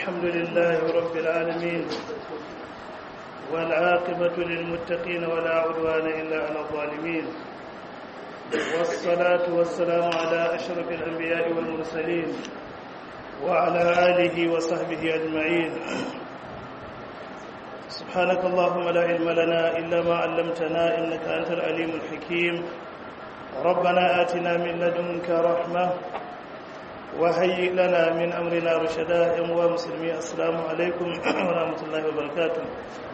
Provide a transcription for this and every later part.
الحمد لله رب العالمين والعاقبة للمتقين ولا عدوان إلا على الظالمين والصلاة والسلام على أشرف الأنبياء والمرسلين وعلى آله وصحبه أجمعين سبحانك اللهم لا علم لنا إلا ما علمتنا إنك أنت العليم الحكيم ربنا آتنا من لدنك رحمة وهيئ لنا من أمرنا رشدا يا مسلمي السلام عليكم ورحمة الله وبركاته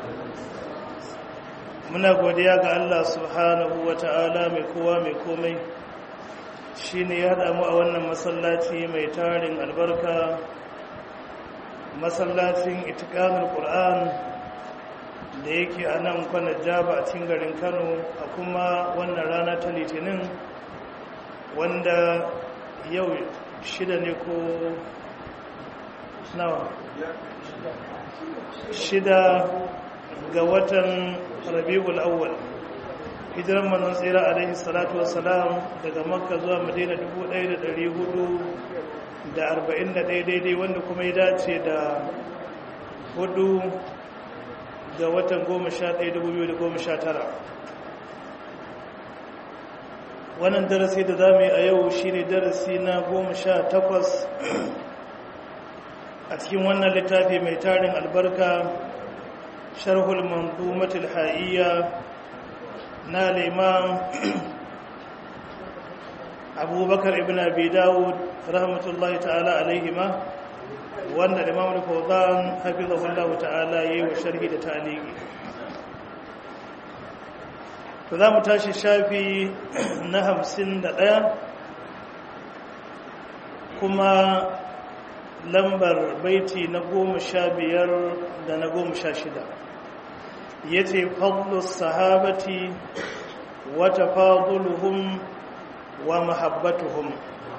muna godiya ga Allah subhanahu wa ta'ala mai kowa mai komai shi ne ya damu a wannan masallaci mai tarin albarka masallacin itikamin ƙur'an da yake a nan kwanar jaba a cikin garin kano a kuma wannan rana ta litinin wanda yau shida ne ko nawa shida ga watan rabi'ul awwal hijiran manzon tsira alaihi salatu wassalam daga makka zuwa madina 1441 daidai wanda kuma ya dace da hudu ga watan 11 wannan darasi da za mu yi a yau shi ne darasi na 18 a cikin wannan littafi mai tarin albarka sharhul manzumatul ha'iyya na liman abubakar ibn abi dawud rahmatullahi ta'ala alaihima wanda imam al-fawzan hafizahullahu ta'ala yayi wa sharhi da ta'liqi to za mu tashi shafi na 51 kuma lambar baiti na goma sha biyar da na goma sha shida ya ce fadlus sahabati wata faduluhum wa mahabbatuhum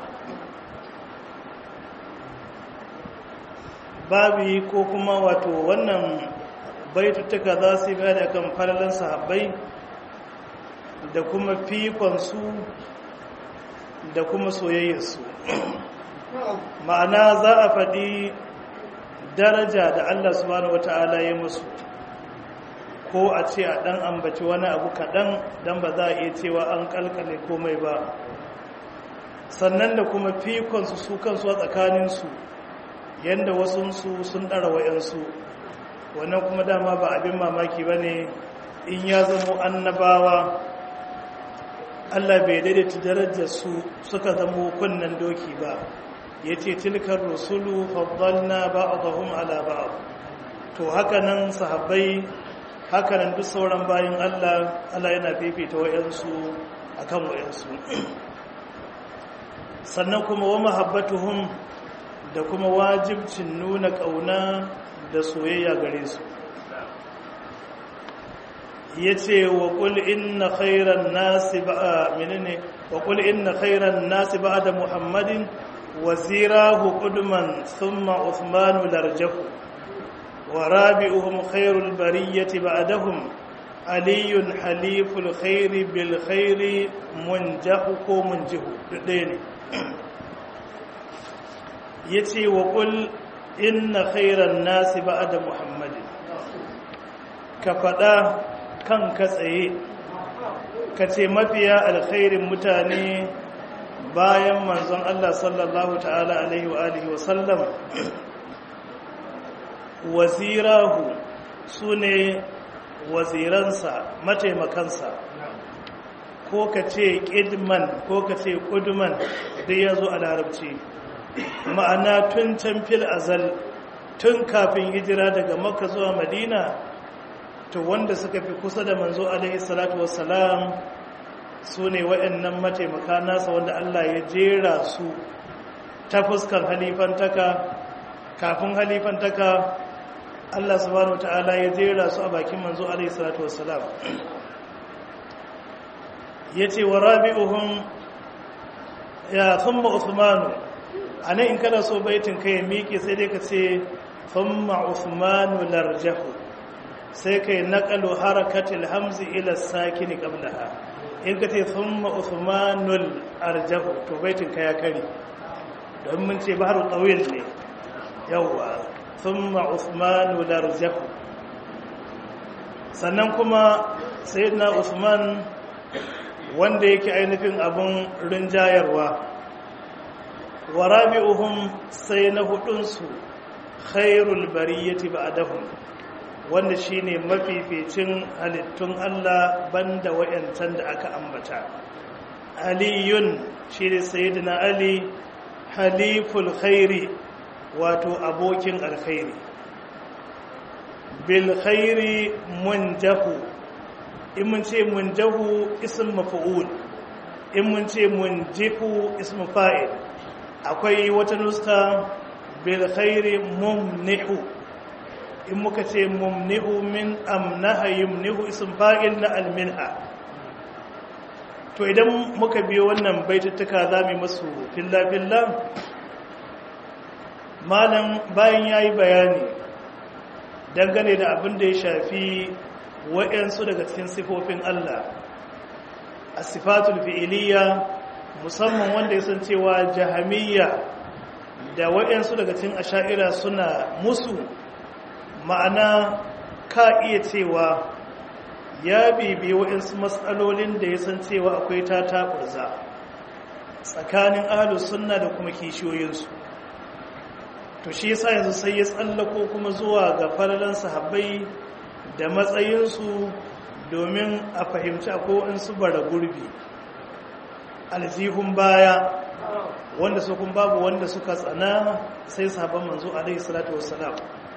babi ko kuma wato wannan baitutuka za su yi bayani akan falalan sahabbai da kuma fikonsu da kuma soyayyarsu ma'ana za a faɗi daraja da Allah subhanahu wata'ala ya musu ko a ce a ɗan ambaci wani abu kaɗan don ba za a iya cewa an ƙalƙale komai ba sannan da kuma fikonsu su kansu a tsakaninsu yadda wasunsu sun ɗara wa'yansu wannan kuma dama ba abin mamaki ba ne in ya zamo annabawa Allah bai daidaita darajar su suka zamo kunnen doki ba ya ce tilkar rusulu faddalna ba'dahum ala ba'd to hakanan sahabbai hakanan duk sauran bayin Allah Allah yana fifita wayansu akan wayansu sannan kuma wa mahabbatuhum da kuma wajibcin nuna kauna da soyayya gare su yace wa qul inna khayran nasi ba'a menene wa qul inna khayran nasi ba'da muhammadin وزيراه قدما ثم عثمان لرجه ورابئهم خير البرية بعدهم علي حليف الخير بالخير منجح منجه دين يتي وقل إن خير الناس بعد محمد كفدا كان كسئي كتي مفيا الخير متاني bayan manzon Allah sallallahu ta'ala alaihi wa alihi wa sallam wazirahu sune waziransa mataimakansa ko ka ce ƙidman ko ka ce ƙudman da ya zo a larabci ma'ana tun can fil azal tun kafin hijira daga makka zuwa madina to wanda suka fi kusa da manzo alaihi salatu wassalam su ne waɗannan mataimaka nasa wanda Allah ya jera su ta fuskar halifantaka kafin halifantaka Allah subhanahu ta'ala ya jera su a bakin manzo alaihi salatu wassalam yace wa rabi'uhum ya thumma uthmanu anan in kana so baitin kai miƙe sai dai ka ce thumma uthmanu larjahu sai kai naqalu harakatil hamzi ila sakini qablaha in ka ce thumma uthmanul arjahu to baitin ka ya kare don mun ce baharu tawil ne yawwa thumma Uthman larjahu sannan kuma sayyidina Uthman wanda yake ainihin abun rinjayarwa wa rabi'uhum sai na hudunsu khairul bariyati ba'dahum wanda shine mafificin halittun Allah banda wayancan da aka ambata aliyun shine sayyidina ali haliful khairi wato abokin alkhairi bil khairi munjahu in mun ce munjahu ism maf'ul in mun ce munjihu ism fa'il akwai wata nuska bil khairi mumnihu in muka ce mumnihu min amnaha yumnihu ism fa'il na alminha to idan muka biyo wannan baituttuka zamu masu filla filla malam bayan yayi bayani dangane da abin da ya shafi waɗansu daga cikin sifofin Allah a sifatul fi'iliya musamman wanda ya san cewa jahamiyya da waɗansu daga cikin asha'ira suna musu ma'ana ka iya cewa ya bibi waɗansu matsalolin da ya san cewa akwai ta taɓurza tsakanin ahalus sunna da kuma kishiyoyinsu to shi yasa yanzu sai ya tsallako kuma zuwa ga falalan sahabbai da matsayinsu domin a fahimci akwai su bara gurbi aljihun baya wanda su kun babu wanda suka tsana sai sahabban manzo alaihi salatu wassalam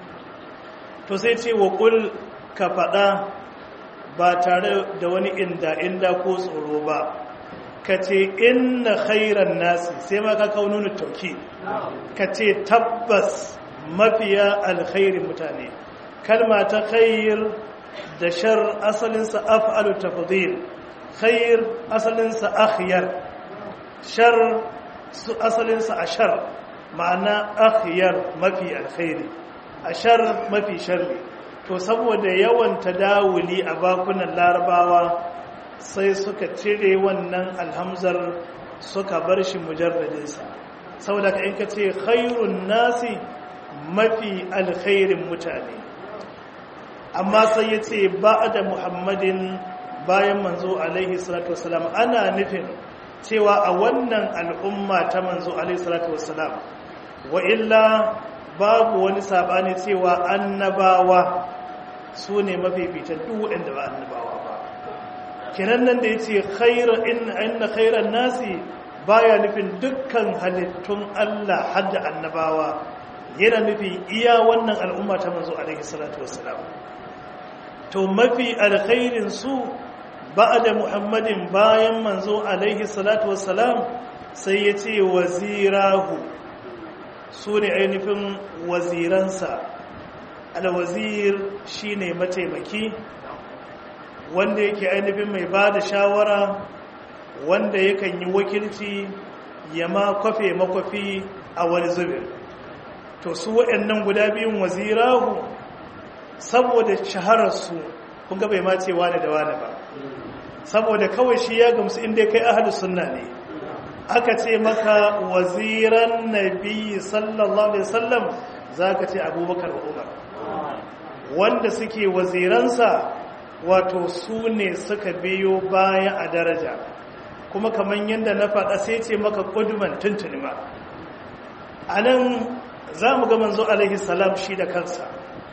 to sai ce wa kul ka faɗa ba tare da wani inda inda ko tsoro ba ka ce inna khairan nasi sai ma ka kawo nuna tauki ka ce tabbas mafiya alkhairin mutane kalma ta khair da shar asalinsa af'alu tafdhil khair asalinsa akhyar shar su asalinsa ashar ma'ana akhyar mafi alkhairi ashar mafi sharri to saboda yawan tadawuli a bakunan larabawa sai suka cire wannan alhamzar suka bar shi mujarradinsa saboda ka in ka ce khairun nasi mafi alkhairin mutane amma sai ya ce ba da muhammadin bayan manzo alaihi salatu wasalam ana nufin cewa a wannan al'umma ta manzo alaihi salatu wasalam wa illa babu wani sabani cewa annabawa su ne mafificin duk waɗanda ba annabawa ba kinan nan da ya ce inna khairan nasi baya nufin dukkan halittun Allah hadda annabawa yana nufi iya wannan al'umma ta manzo alaihi salatu wassalam to mafi alkhairin su ba'da muhammadin bayan manzo alaihi salatu wassalam sai ya ce wazirahu su ne ainihin waziransa alwazir shine mataimaki wanda yake ainihin mai ba da shawara wanda yakan yi wakilci ya ma kwafe makwafi a wani zubin to su waɗannan guda biyun wazirahu saboda shahararsu kun ga bai ma ce wane da wane ba saboda kawai shi ya gamsu inda kai ahalus sunna ne aka ce maka waziran nabi sallallahu alaihi wasallam zaka ce abubakar wa umar wanda suke waziransa wato su ne suka biyo baya a daraja kuma kamar yadda na faɗa sai ce maka ƙuduman tuntuni ma a nan za mu ga manzo alaihi salam shi da kansa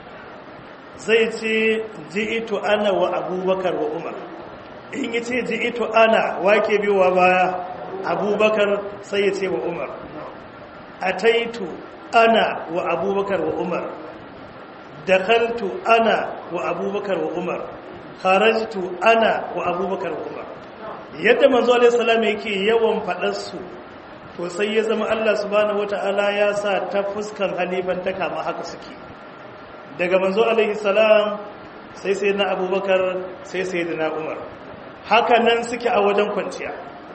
zai ce ji'itu ana wa abubakar wa umar in yi ce ji'itu ana wake biyowa baya abubakar sai ya ce wa umar a taitu ana wa abubakar wa umar dakaltu ana wa abubakar wa umar kharajtu ana wa abubakar wa umar yadda manzo alaihi salam yake yawan fadar su to sai ya zama Allah subhanahu wataala ya sa ta fuskan halifan ta kama haka suke daga manzo alaihi salam sai sai na abubakar sai sai na umar haka nan suke a wajen kwanciya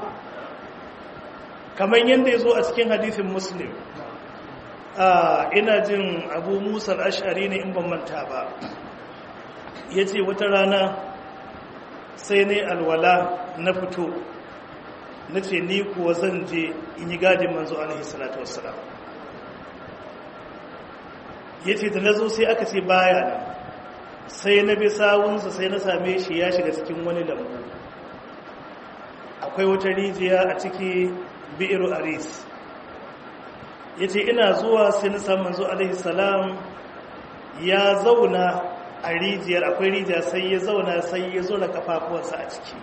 kamar yadda ya zo a cikin hadithin muslim ina jin abu musa ashari ne in ban manta ba ya ce wata rana sai ne alwala na fito na ce ni kuwa zan je in yi gadin manzo alaihi salatu wassalam ya ce da na zo sai aka ce baya nan sai na bi sawunsa sai na same shi ya shiga cikin wani lambu akwai wata rijiya a ciki bi'iru aris ya ce ina zuwa sai na samun zo alaihi salam ya zauna a rijiyar akwai rijiya sai ya zauna sai ya zo da kafafuwansa a ciki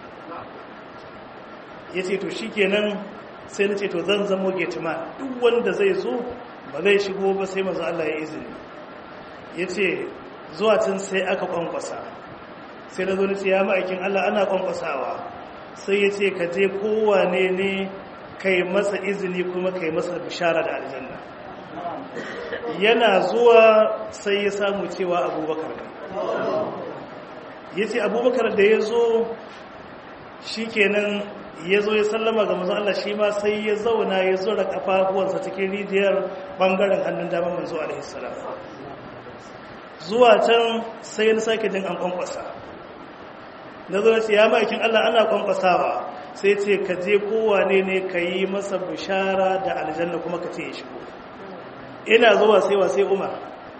ya ce to shi kenan sai na ce to zan zamo getima duk wanda zai zo ba zai shigo ba sai mazu Allah ya izini ya ce zuwa can sai aka kwankwasa sai na zo na ce ya ma'aikin Allah ana kwankwasawa sai ya ce ka je kowane ne kai masa izini kuma kai masa bishara da aljanna yana zuwa sai ya samu cewa abubakar ya ce abubakar da ya zo shi kenan ya zo ya sallama ga manzo Allah shi ma sai ya zauna ya zura kafafuwansa cikin rijiyar bangaren hannun damar manzo alaihi salam zuwa can sai na sake jin an kwankwasa na zo ce ya ma'aikin Allah ana kwankwasawa sai ce ka je kowane ne ka yi masa bishara da aljanna kuma ka ce ya shigo ina zuwa sai wa sai umar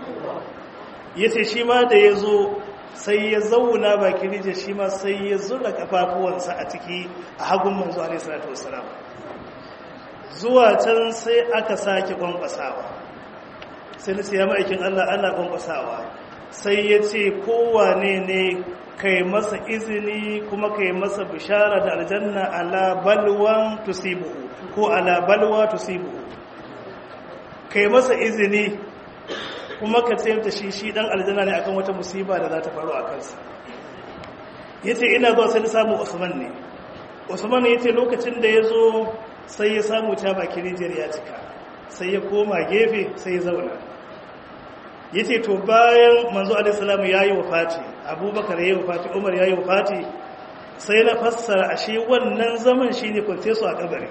ya ce shi ma da ya zo sai ya zauna baki rijiyar shi ma sai ya zura kafafuwansa a ciki a hagun manzo alaihi salatu wasalam zuwa can sai aka sake kwankwasawa sai na ce ya ma'aikin Allah ana kwankwasawa sai ya ce kowane ne kai masa izini kuma kai masa bishara da aljanna ala balwan tusibuhu ko ala balwa tusibuhu kai masa izini kuma ka ce da shi shi dan aljanna ne akan wata musiba da za ta faru a kansa yace ina zuwa sai na samu Usman ne Usman yace lokacin da ya zo sai ya samu ta baki rijiyar ya cika sai ya koma gefe sai ya zauna ya ce to bayan manzo alisalamu ya yi wafati abubakar ya yi wafati umar ya yi wafati sai na fassara ashe wannan zaman shi ne kwance su a kabari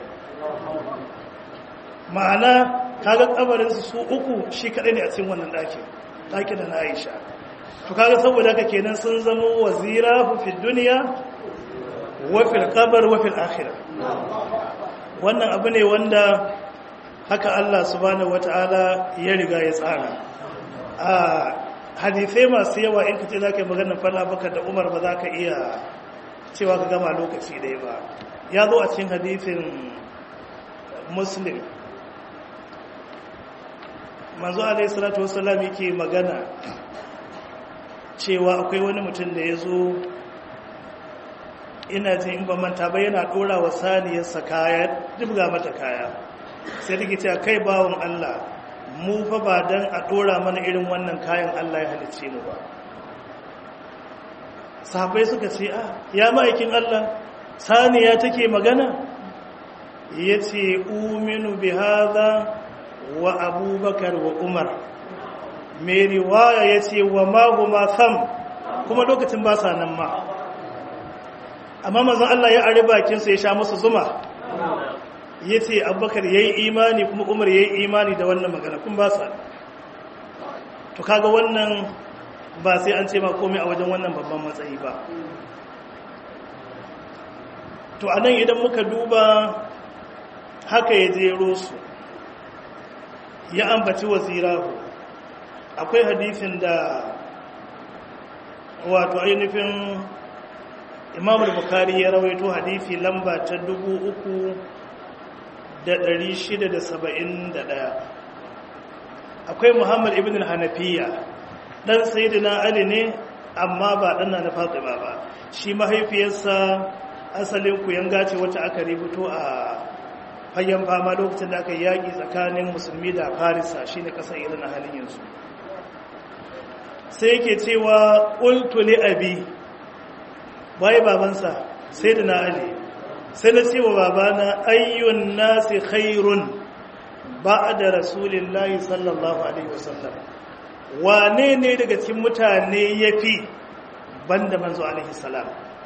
ma'ana kaga kabarinsu su uku shi kaɗai ne a cikin wannan ɗakin ɗakin da na aisha to kaga saboda haka kenan sun zama wazira fi duniya wafil kabar wafil akhira wannan abu ne wanda haka Allah subhanahu wata'ala ya riga ya tsara a hadisai masu yawa in ka ce za ka yi maganin falla baka da umar ba za ka iya cewa ka gama lokaci ɗaya ba ya zo a cikin hadisin muslim manzo alaihi salatu wasallam yake magana cewa akwai wani mutum da ya zo ina jin in ba manta ba yana ɗora wa saniyarsa kaya dubga mata kaya sai take cewa kai bawon Allah mu fa ba dan a dora mana irin wannan kayan Allah ya halicce mu ba sahabbai suka ce a ya ma'aikin Allah saniya take magana yace uminu bi hadha wa abubakar wa umar mai riwaya yace wa ma huma sam kuma lokacin ba sa nan ma amma manzon Allah ya ari bakin sa ya sha musu zuma ya ce abubakar ya yi imani kuma umar ya yi imani da wannan magana kun ba sa to kaga wannan ba sai an ce ma komai a wajen wannan babban matsayi ba to a nan idan muka duba haka ya jero su ya ambaci wazirahu akwai hadithin da wato ainihin imam bukari ya rawaito hadithi lamba ta dubu uku da ɗari shida da saba'in da ɗaya akwai muhammad ibn hanafiya ɗan sayidina ali ne amma ba ɗana na fatima ba shi mahaifiyarsa asalin kuyan gace wacce aka rubuto a fagen fama lokacin da aka yaƙi tsakanin musulmi da farisa shi ne ƙasar irin a halin yanzu sai yake cewa ƙultuli abi waye babansa sayidina ali sai na cewa babana ayyun nasi khairun ba da rasulillahi sallallahu alaihi wasallam wane ne daga cikin mutane ya fi banda manzo alaihi salam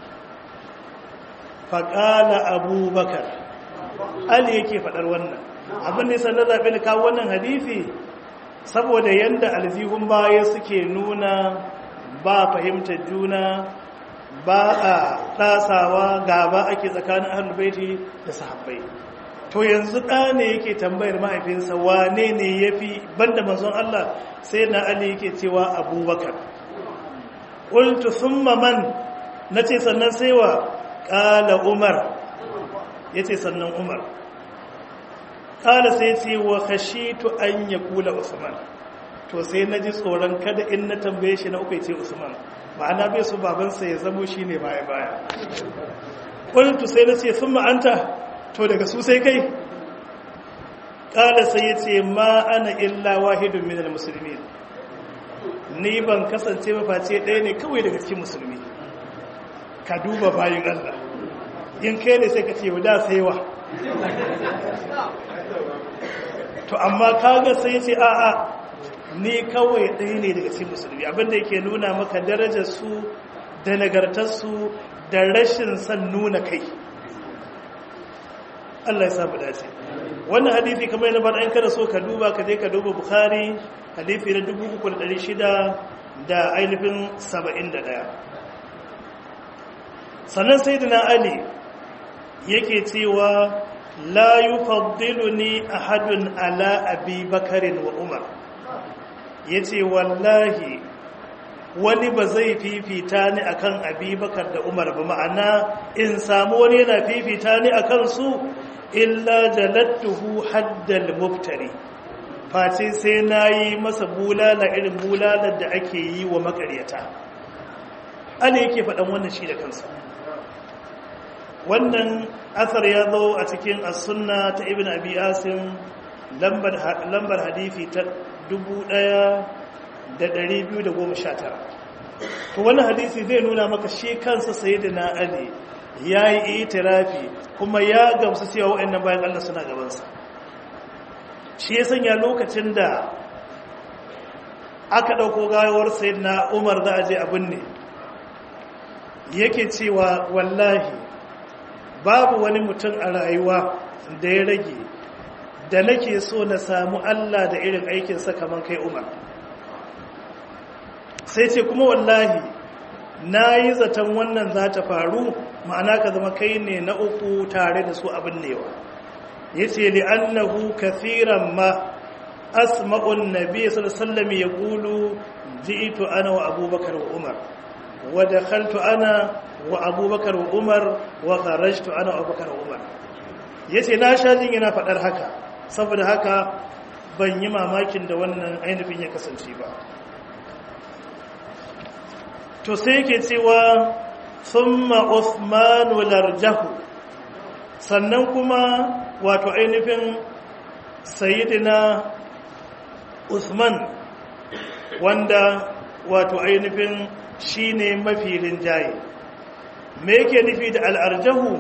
faƙala abubakar ali yake faɗar wannan abin da na zaɓi na kawo wannan hadithi saboda yadda aljihun baya suke nuna ba fahimtar juna ba a ɗasawa gaba ake tsakanin ahalubaiti da sahabbai to yanzu ɗa ne yake tambayar mahaifinsa wane ne ya fi banda manzon Allah sai na Ali yake cewa abubakar ƙultu sun man na ce sannan sai wa ƙala umar ya ce sannan umar ƙala sai ce wa khashitu an ya kula usman to sai na ji tsoron kada in na tambaye shi na uku ce usman ma'ana bai su babansa ya zamo shi ne baya-baya ƙultu sai na ce sun ma'anta to daga su sai kai ƙala sai ya ce ma ana illa wahidun minal musulmi ni ban kasance maface ɗaya ne kawai daga cikin musulmi ka duba bayan Allah in kai ne sai ka ce da saiwa to amma kaga sai ce a'a ni kawai ɗaya ne daga cikin musulmi abinda yake nuna maka darajar su da nagartar su da rashin son nuna kai Allah ya samu dace wannan hadisi kamar yana bada an kada so ka duba ka je ka duba bukhari hadisi na 3600 da ainihin 71 sannan sayyidina ali yake cewa la yufaddiluni ahadun ala abi bakarin wa umar yace wallahi wani ba zai fifita ni akan abi bakar da umar ba ma'ana in samu wani yana fifita ni akan su illa jalattuhu haddal muftari face sai nayi masa bulala irin bulalar da ake yi wa makaryata ana yake faɗan wannan shi da kansa wannan asar ya zo a cikin as-sunna ta ibn abi asim lambar lambar hadisi ta 1219 to wannan hadisi zai nuna maka shi kansa sayyidina ali yayi itirafi kuma ya gamsu cewa waɗannan bayan Allah suna gabansa shi ya sanya lokacin da aka ɗauko gawar sayyidina umar za a je abin ne yake cewa wallahi babu wani mutum a rayuwa da ya rage da nake so na samu Allah da irin aikinsa kamar kai umar sai ce kuma wallahi na yi zaton wannan za ta faru ma'ana ka zama kai ne na uku tare da su abin newa ya ce li'annahu kathiran ma asma'un nabi sallallahu ya kulu ji'itu ana wa abubakar wa umar wa dakhaltu ana wa abubakar wa umar wa kharajtu ana wa abubakar wa umar yace na sha jin yana fadar haka saboda haka ban yi mamakin da wannan ainihin ya kasance ba to sai yake cewa thumma Uthmanu larjahu sannan kuma wato ainihin sayyidina Uthman wanda wato ainihin shine mafi rinjaye me yake nufi da al'arjahu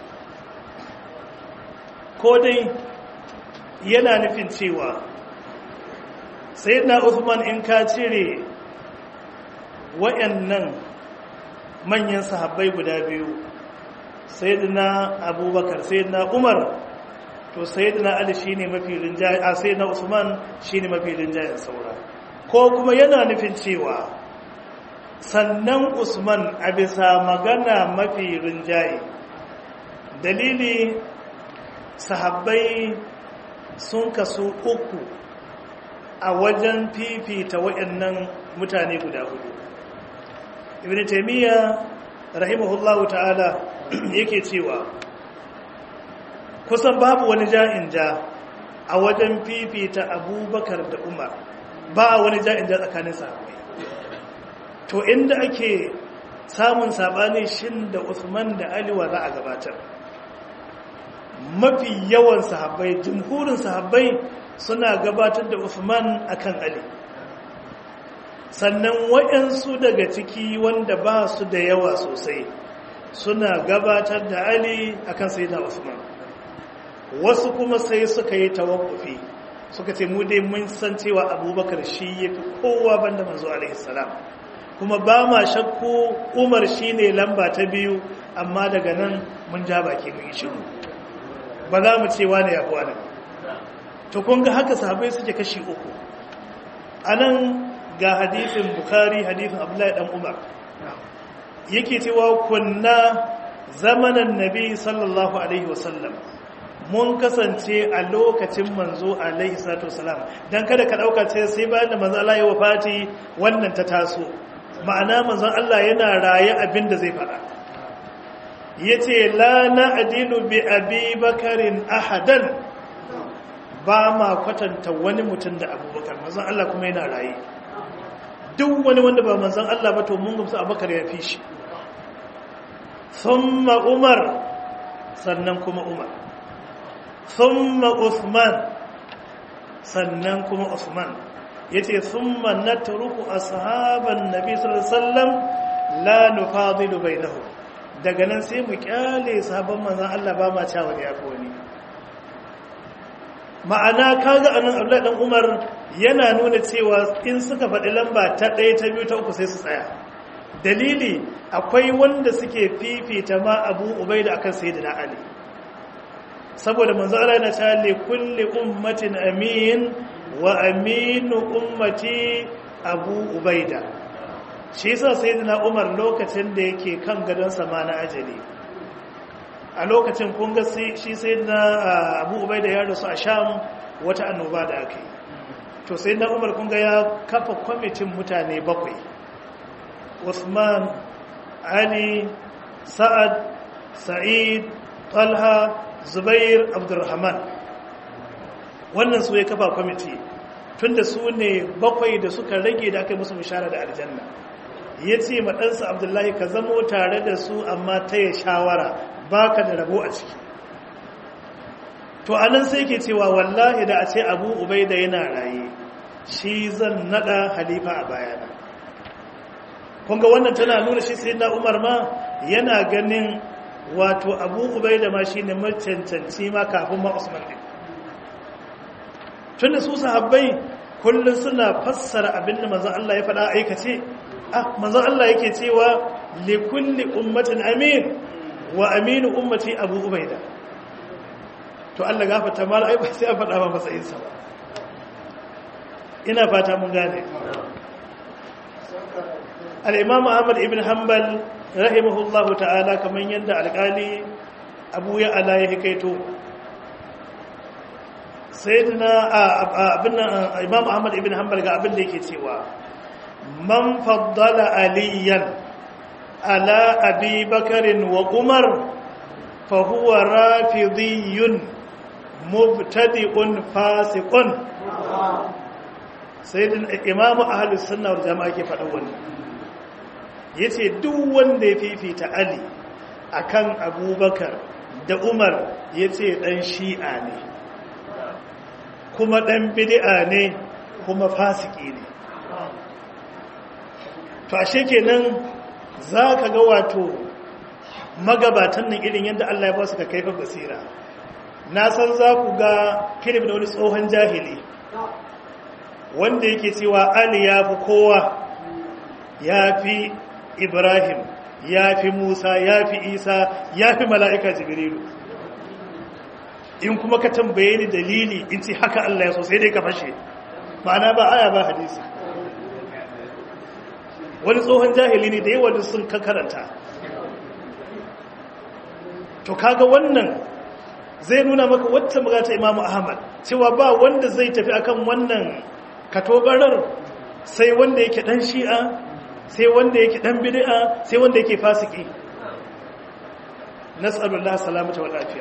ko dai yana nufin cewa sayyidina Uthman in ka cire wayannan manyan sahabbai guda biyu sayyidina abubakar sayyidina umar to sayyidina ali shine mafi rinjaye a sayyidina usman shine mafi rinjayen saura ko kuma yana nufin cewa sannan usman a bisa magana mafi rinjaye dalili sahabbai sun kasu uku a wajen fifita waɗannan mutane guda hudu ibn taymiya rahimahullahu ta'ala yake cewa kusan babu wani ja'in ja a wajen fifita abubakar da umar ba wani ja'in ja tsakanin sahabbai to inda ake samun sabani shin da usman da ali wa za a gabatar mafi yawan sahabbai jumhurin sahabbai suna gabatar da usman akan ali sannan waɗansu daga ciki wanda ba su da yawa sosai suna gabatar da ali akan sai da usman wasu kuma sai suka yi tawakkufi suka ce mu dai mun san cewa abubakar shi ya fi kowa banda manzo alaihissalam kuma ba ma shakku umar shi ne lamba ta biyu amma daga nan mun ja baki mun yi shiru ba za mu ce wane ya fi wane to kun ga haka sahabai suke kashi uku a nan ga hadithin bukari hadithin abdullahi dan umar yake cewa kunna zamanan nabi sallallahu alaihi wasallam mun kasance a lokacin manzo alaihi salatu wasalam dan kada ka dauka ce sai bayan da manzo Allah ya wafati wannan ta taso ma'ana manzon Allah yana raye abin da zai fara yace la na'dilu bi abi bakarin ahadan ba ma kwatanta wani mutum da abubakar manzon Allah kuma yana raye duk wani wanda ba manzon Allah ba to mun gamsu abubakar ya fi shi thumma umar sannan kuma umar thumma uthman sannan kuma uthman yace thumma natruku ashaban nabi sallallahu alaihi wasallam la nufadilu bainahum daga nan sai mu kyale sahabban manzon Allah ba ma cewa ya fi wani ma'ana kaga anan Abdullahi dan Umar yana nuna cewa in suka faɗi lamba ta ɗaya ta biyu ta uku sai su tsaya dalili akwai wanda suke fifita ma Abu Ubaida akan Sayyidina Ali saboda manzo Allah yana cewa li kulli ummatin amin wa aminu ummati Abu Ubaida shi yasa Sayyidina Umar lokacin da yake kan gadon sama na ajali a lokacin kun ga shi sai na abu ubai da ya rasu a sham wata annoba da aka yi to sai na umar kun ga ya kafa kwamitin mutane bakwai usman ali sa'ad sa'id talha zubair abdurrahman wannan su ya kafa kwamiti tunda su ne bakwai da suka rage da aka yi musu bishara da aljanna ya ce maɗansa abdullahi ka zamo tare da su amma ta yi shawara baka da rabo a ciki to anan sai ke cewa wallahi da a ce abu ubaida yana raye shi zan nada halifa a bayana kunga wannan tana nuna shi sai na umar ma yana ganin wato abu ubaida ma shi ne macancanci ma kafin ma usman ɗin tun da su sahabbai kullum suna fassara abinda manzan Allah ya faɗa aikace ah manzan Allah yake cewa likulli ummatin amin wa aminu ummati abu ubaida to Allah gafarta mala ai ba sai a faɗa ba matsayin sa ba ina fata mun gane al-imam Ahmad ibn Hanbal rahimahullahu ta'ala kaman yanda alƙali Abu ya ala ya hikaito sayyidina abin imam Ahmad ibn Hanbal ga abin da yake cewa man faddala aliyan على أبي بكر وعمر فهو رافضي مبتدئ فاسق سيدنا إمام أهل السنة والجماعة كيف أول yace duk wanda ya fifita Ali akan Abubakar da Umar yace dan Shi'a ne kuma dan bid'a ne kuma fasiki ne to ashe kenan za ka ga wato magabatan nan irin yadda Allah ya ba su ka kaifar basira na san za ku ga kilif da wani tsohon jahili wanda yake cewa Ali ya fi kowa ya fi Ibrahim ya fi Musa ya fi Isa ya fi mala'ika Jibrilu in kuma ka tambaye ni dalili in ce haka Allah ya so sai dai ka fashe ma'ana ba aya ba hadisi wani tsohon jahili ne da yawa sun karanta to kaga wannan zai nuna maka wata magata imamu ahmad cewa ba wanda zai tafi akan wannan katobarar sai wanda yake dan shi'a sai wanda yake dan bid'a sai wanda yake fasiki nas'alullah salamata wa lafiya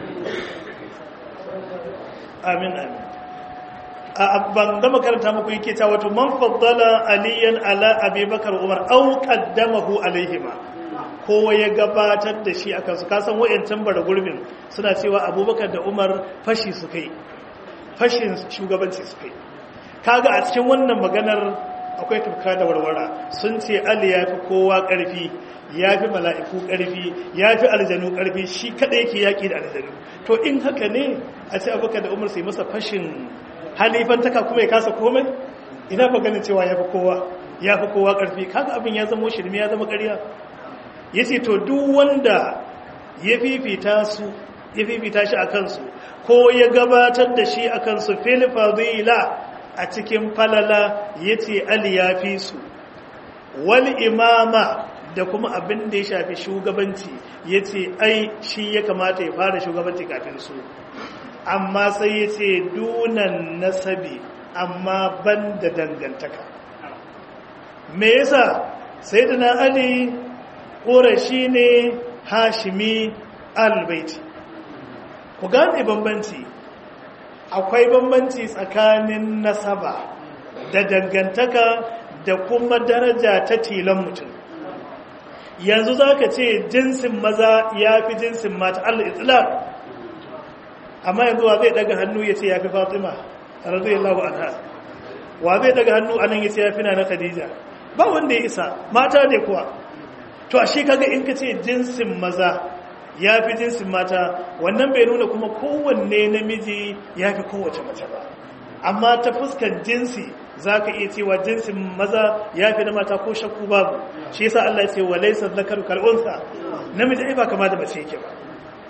amin amin ban gama karanta muku yake ta wato man faddala aliyan ala abubakar umar au qaddamahu alaihima kowa ya gabatar da shi akan su kasan wayancan bara gurbin suna cewa abubakar da umar fashi su kai fashin shugabanci su kai kaga a cikin wannan maganar akwai tufka da warwara sun ce ali ya fi kowa ƙarfi ya fi mala'iku ƙarfi ya fi aljanu ƙarfi shi kaɗai yake yaƙi da aljanu to in haka ne a ce abubakar da umar sai masa fashin halifantaka kuma ya kasa komai ina fa ganin cewa ya fi kowa ya fi kowa ƙarfi kaga abin ya zama shirme ya zama ƙarya ya ce to duk wanda ya fifita su ya fifita shi a kansu ko ya gabatar da shi a kansu fil fadila a cikin falala ya ce ali ya fi su wal imama da kuma abin da ya shafi shugabanci ya ce ai shi ya kamata ya fara shugabanci kafin su amma sai ya ce dunan nasabi amma ban da dangantaka me yasa sai da na ali ƙorashi ne hashimi albaiti ku gane bambanci akwai bambanci tsakanin nasaba da dangantaka da kuma daraja ta tilan mutum yanzu za ka ce jinsin maza ya fi jinsin mata allah islam amma yanzu wa zai daga hannu ya ce ya fi fatima radiyallahu anha wa zai daga hannu anan ya ce ya fi na khadija ba wanda ya isa mata ne kuwa to a shi kaga in ka ce jinsin maza ya fi jinsin mata wannan bai nuna kuma kowanne namiji ya fi kowace mace ba amma ta fuskan jinsi za ka iya cewa jinsin maza ya fi na mata ko shakku babu shi yasa Allah ya ce wa laysa dhakaru kal unsa namiji ai ba kama da mace yake ba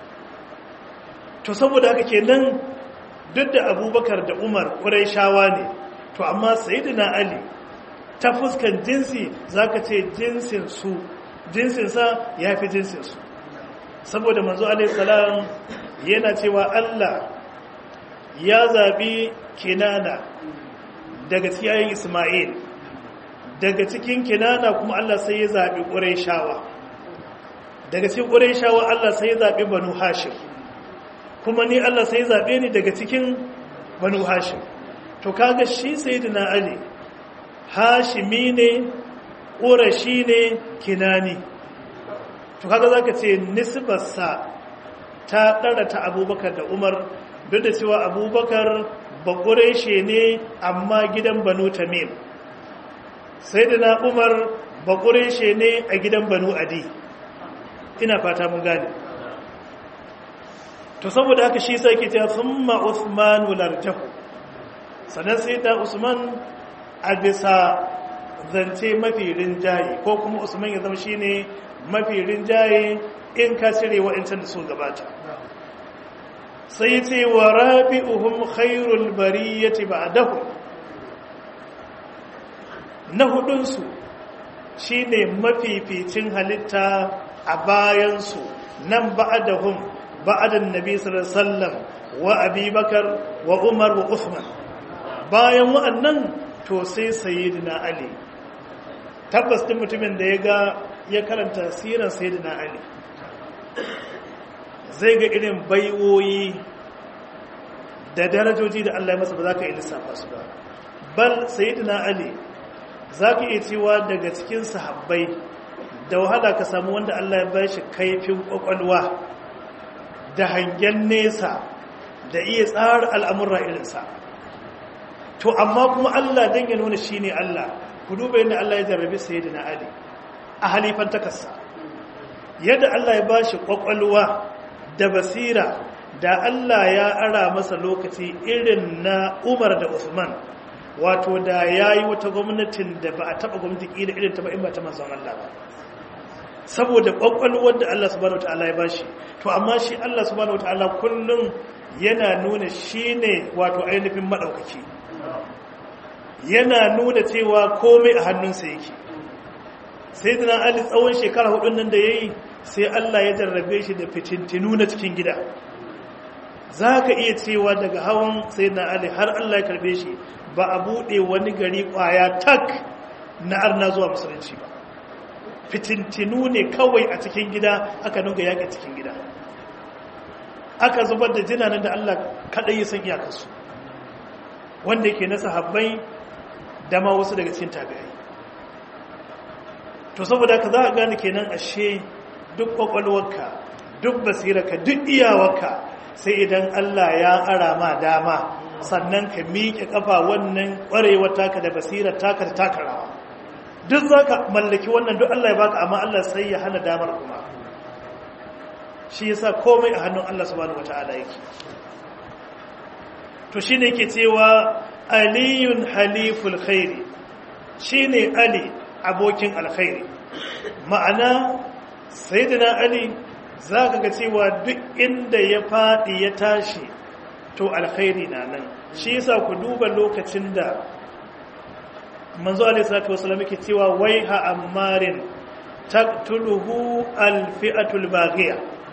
to saboda haka kenan duk da Abubakar da Umar Qurayshawa ne to amma Sayyidina Ali ta fuskan jinsi zaka ce jinsin su jinsin sa ya fi jinsin su saboda manzo alaihi salam yana cewa Allah ya zabi kinana daga cikin Ismail daga cikin Kinana kuma Allah sai ya zabi Qurayshawa daga cikin Qurayshawa Allah sai ya zabi Banu Hashim kuma ni Allah sai ya zabe ni daga cikin Banu Hashim to kaga shi sayyidina Ali Hashimi ne Qurashi ne Kinani to kaga zaka ce nisbarsa ta dara ta Abubakar da Umar duk da cewa Abubakar bakureshe ne amma gidan banu tamim sai da na umar bakureshe ne a gidan banu adi ina fata mun gane to saboda haka shi sai ke ta thumma usman wularjahu sannan sai da usman a bisa zance mafi rinjaye ko kuma usman ya zama shine mafi rinjaye in ka cire wa'incan da su gabata sai ce wa rabi'uhum khairul bariyati ba'dahu na hudunsu shine mafificin halitta a bayansu nan ba'dahum ba'dan nabi sallallahu alaihi wasallam wa abubakar wa umar wa uthman bayan wa'annan to sai sayyidina ali tabbas din mutumin da ya ga ya karanta sirar sayyidina ali zai ga irin baiwoyi da darajoji da Allah ya masa ba za ka yi lissafa su ba bal sayyidina ali za ka iya cewa daga cikin sahabbai da wahala ka samu wanda Allah ya ba shi kaifin kwakwalwa da hangen nesa da iya tsara al'amurra irinsa to amma kuma Allah don ya nuna shi ne Allah ku duba yadda Allah ya jarrabi sayyidina ali a halifan takarsa yadda Allah ya ba shi kwakwalwa da basira da Allah ya ara masa lokaci irin na Umar da Uthman wato da yayi wata gwamnatin da ba a taba gwamnati kila irin ta ba in ba ta manzon Allah ba saboda kwakwalwar da Allah subhanahu wataala ya bashi to amma shi Allah subhanahu wataala kullum yana nuna shine wato ainihin madaukaki yana nuna cewa komai a hannunsa yake sayyidina Ali tsawon shekara hudun nan da yayi sai Allah ya jarrabe shi da fitintinu na cikin gida za ka iya cewa daga hawan sai na Ali har Allah ya karbe shi ba a buɗe wani gari ƙwaya tak na arna zuwa musulunci ba fitintinu ne kawai a cikin gida aka nuga yaƙi cikin gida aka zubar da jinanen da Allah kaɗai ya san iyakarsu wanda yake na sahabbai da ma wasu daga cikin tabi'ai to saboda ka za a gane kenan ashe duk kwakwalwarka duk basirarka duk iyawarka sai idan Allah ya ara ma dama sannan ka miƙe ƙafa wannan ƙwarewar taka da basirar taka da taka rawa duk za ka mallaki wannan duk Allah ya baka amma Allah sai ya hana damar kuma shi yasa komai a hannun Allah subhanahu wata'ala yake to shine yake cewa aliyun haliful khairi shine ali abokin alkhairi ma'ana sayyidina ali za ka ga cewa duk inda ya faɗi ya tashi to alkhairi na nan shi yasa ku duba lokacin da manzo alaihi salatu wasallam yake cewa waiha ammarin taqtuluhu alfi'atul baghiya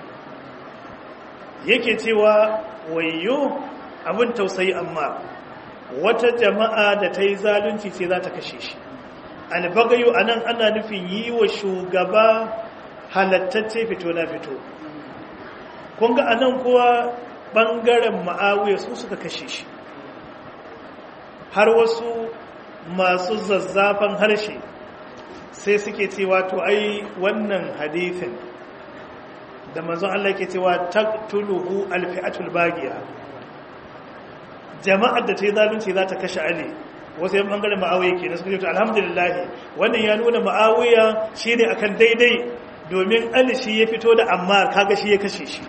yake cewa wayyo abin tausayi amma wata jama'a da ta yi zalunci ce za ta kashe shi albagayu anan ana nufin yi wa shugaba halattacce fito na fito kun ga anan kuwa ɓangaren ma'awiyar su suka kashe shi har wasu masu zazzafan harshe sai suke cewa to ai wannan hadithin da manzon Allah ke cewa taqtuluhu alfi'atul bagiya jama'ar da ta yi zalunci za ta kashe Ali wasu yan bangaren ma'awiya ke na suka ce alhamdulillah wannan ya nuna ma'awiya shine akan daidai domin Ali shi ya fito da Ammar kaga shi ya kashe shi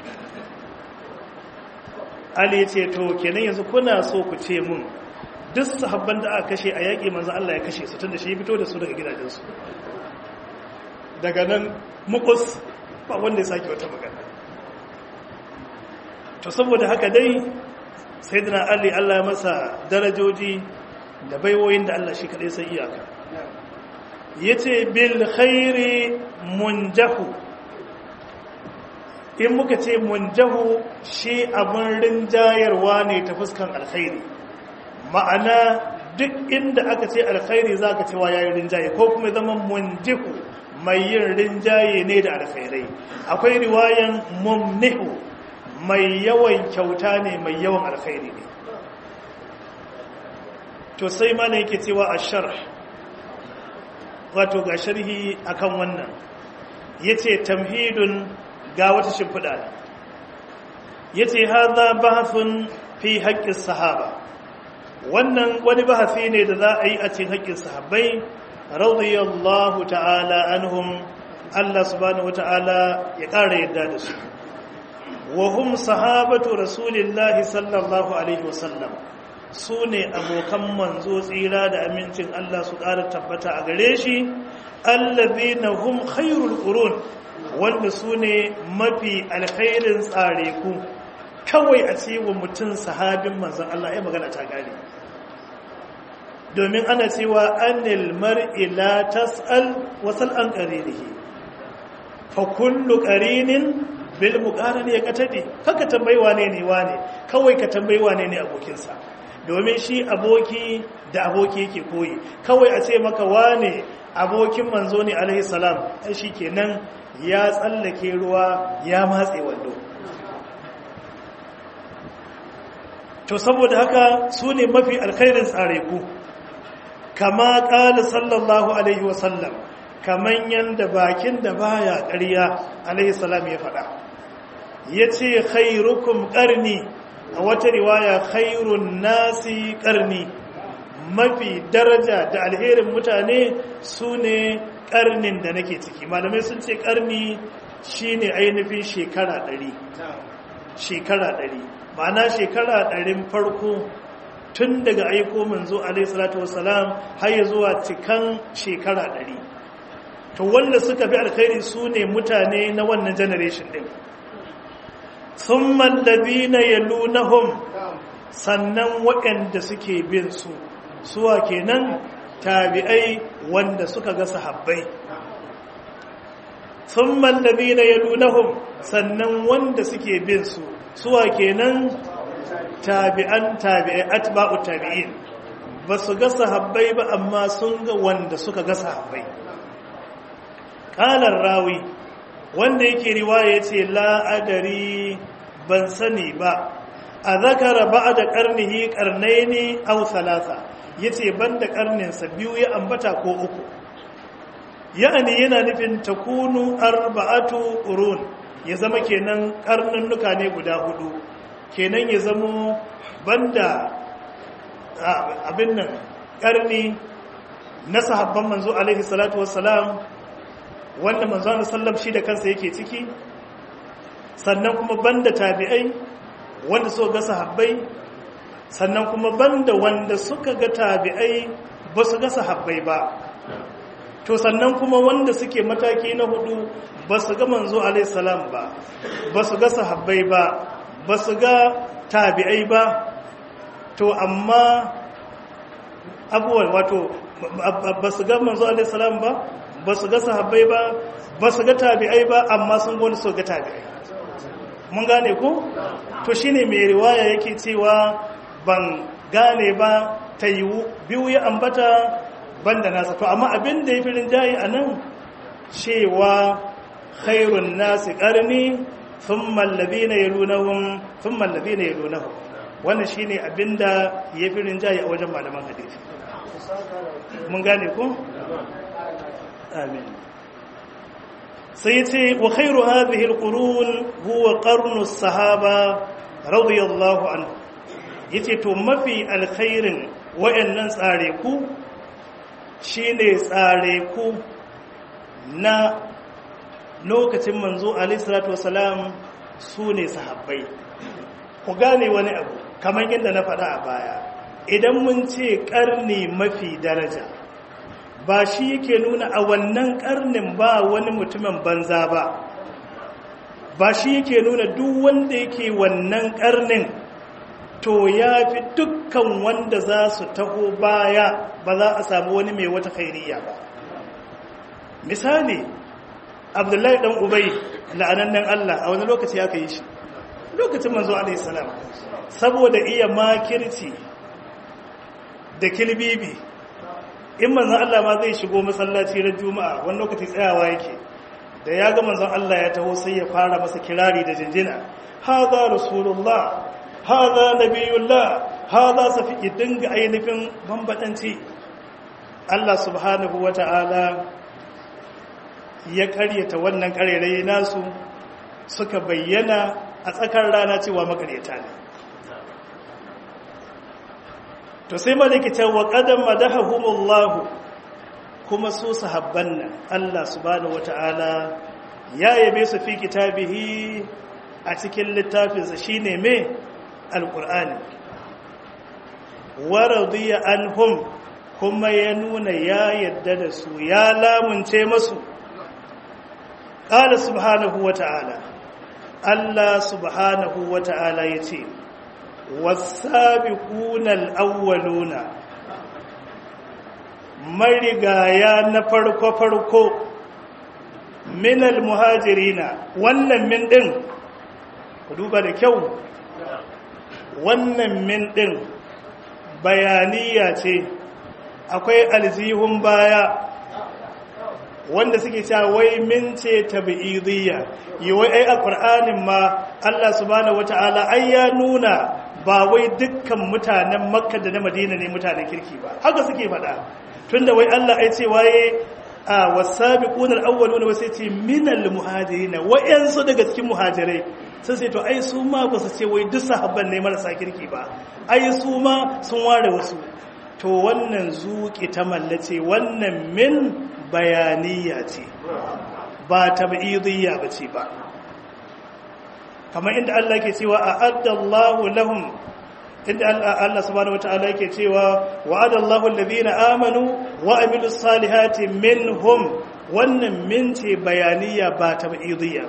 Ali ya ce to kenan yanzu kuna so ku ce mun duk sahabban da aka kashe a yaƙi manzon Allah ya kashe su tunda shi ya fito da su daga gidajensu daga nan mukus ba wanda ya sake wata magana to saboda haka dai sayyidina Ali Allah ya masa darajoji da baiwoyin da Allah shi kadai sai iyaka yace bil khairi munjahu in muka ce munjahu shi abun rinjayarwa ne ta fuskan alkhairi ma'ana duk inda aka ce alkhairi zaka cewa yayin rinjaye ko kuma zaman munjihu mai yin rinjaye ne da alkhairai akwai riwayan mumnihu mai yawan kyauta ne mai yawan alkhairi ne to sai mana yake cewa a sharh wato ga sharhi akan wannan yace tamhidun ga wata shimfiɗa yace hadha bahthun fi haqqis sahaba wannan wani bahasi ne da za a yi a cikin haƙƙin sahabbai radiyallahu ta'ala anhum Allah subhanahu wata'ala ya ƙara yadda da su wa hum sahabatu rasulillahi sallallahu alaihi wasallam su ne abokan manzo tsira da amincin Allah su ƙara tabbata a gare shi allazina hum khairul qurun wanda su ne mafi alkhairin tsare ku kawai a ce wa mutum sahabin manzon Allah ya magana ta gane domin ana cewa anil mar'i la tas'al wasal an qarinihi fa kullu qarinin bil muqarani ya katade kaka tambayi wane ne wane kawai ka tambayi wane ne abokinsa domin shi aboki da aboki yake koyi kawai a ce maka wane abokin manzo ne alaihi salam ai shikenan ya tsallake ruwa ya matse wando to saboda haka su ne mafi alkhairin tsare ku kama ƙala sallallahu alaihi wasallam kaman yanda bakin da baya ƙarya alaihi salam ya faɗa ya ce khairukum ƙarni a wata riwaya khairun nasi ƙarni mafi daraja da alherin mutane su ne ƙarnin da nake ciki malamai sun ce ƙarni shi ne ainihin shekara ɗari shekara ɗari ma'ana shekara ɗarin farko tun daga aiko manzo alaihissalatu wassalam har ya zuwa cikan shekara ɗari to wanda suka fi alkhairi su ne mutane na wannan generation ɗin sun mallabi na yalunahum sannan waɗanda suke bin su suwa kenan tabi'ai wanda suka ga sahabbai sun mallabi na yalunahum sannan wanda suke bin su suwa kenan tabi'an tabi'ai atba'u tabi'in ba su ga sahabbai ba amma sun ga wanda suka ga sahabbai kalar rawi wanda yake riwaya ce la'adari ban sani ba a zakara ba da karnihi karnaini au salasa ya ce ban da karninsa biyu ya ambata ko uku ya'ani yana nufin takunu arba'atu urun ya zama kenan karnannuka ne guda hudu kenan ya zamo banda abin nan karni na sahabban manzo alaihi salatu wassalam wanda manzo Allah sallam shi da kansa yake ciki sannan kuma banda tabi'ai wanda suka ga sahabbai sannan kuma banda wanda suka ga tabi'ai ba su ga sahabbai ba to sannan kuma wanda suke mataki na hudu ba su ga manzo alaihi salam ba ba su ga sahabbai ba ba su ga tabi'ai ba to amma abubuwan wato ba su ga manzo alaihi salam ba ba su ga sahabbai ba ba su ga tabi'ai ba amma sun gani su ga tabi'ai mun gane ku to shine mai riwaya yake cewa ban gane ba ta yiwu biyu ya ambata banda nasa to amma abin da ya fi rinjaye a nan cewa khairun nasi ƙarni sun mallabi na yalunahun sun mallabi na yalunahun wannan shi ne abin da ya fi rinjaye a wajen malaman hadisi mun gane ku? amin sai ce wa khairu hadhihi alqurun huwa qarnu sahaba radiyallahu anhu yace to mafi alkhairin wayannan tsare ku shine tsare ku na lokacin manzo alaihi salatu wasalam su ne sahabbai ku gane wani abu kamar yadda na faɗa a baya idan mun ce ƙarni mafi daraja ba shi yake nuna a wannan ƙarnin ba wani mutumin banza ba ba shi yake nuna duk wanda yake wannan ƙarnin to ya fi dukkan wanda za su taho baya ba za a samu wani mai wata khairiyya ba misali abdullahi dan ubai la'anannen Allah a wani lokaci aka yi shi lokacin manzo alaihi salam saboda iya makirci da kilbibi in manzo Allah ma zai shigo masallaci ran juma'a wani lokaci tsayawa yake da ya ga manzon Allah ya taho sai ya fara masa kirari da jinjina hadha rasulullah hadha nabiyullah hadha safi dinga ainihin bambadanci Allah subhanahu wata'ala ya karyata wannan karerai nasu suka bayyana a tsakar rana cewa makaryata ne to sai malaki ce wa qadam madahumullahu kuma su sahabban nan Allah subhanahu wataala ya yabe su fi kitabihi a cikin littafinsa shine me alqur'ani wa radiya anhum kuma ya nuna ya yadda da su ya lamunce masu qala subhanahu wataala Allah subhanahu wataala yace والسابقون الأولون marigaya na farko-farko minal muhajirina wannan min ɗin ku duba da kyau wannan min ɗin bayaniya ce akwai alzihun baya wanda suke cewa wai min ce tabi'idiyya yi wai ai a ƙur'anin ma Allah subhanahu wata'ala ai ya nuna ba wai dukkan mutanen makka da na madina ne mutanen kirki ba haka suke faɗa tunda wai Allah ai ce waye a wasabiqun al-awwalun wa sai ce minal muhajirin wayansu daga cikin muhajirai sai sai to ai su ma ba su ce wai duk sahabban ne marasa kirki ba ai su ma sun ware wasu to wannan zuki ta mallace wannan min bayaniya ce ba tab'idiyya bace ba kamar inda Allah ke cewa a'addallahu lahum inda Allah subhanahu wataala yake cewa wa'adallahu alladhina amanu wa amilus salihati minhum wannan min ce bayaniya ba tab'idiyya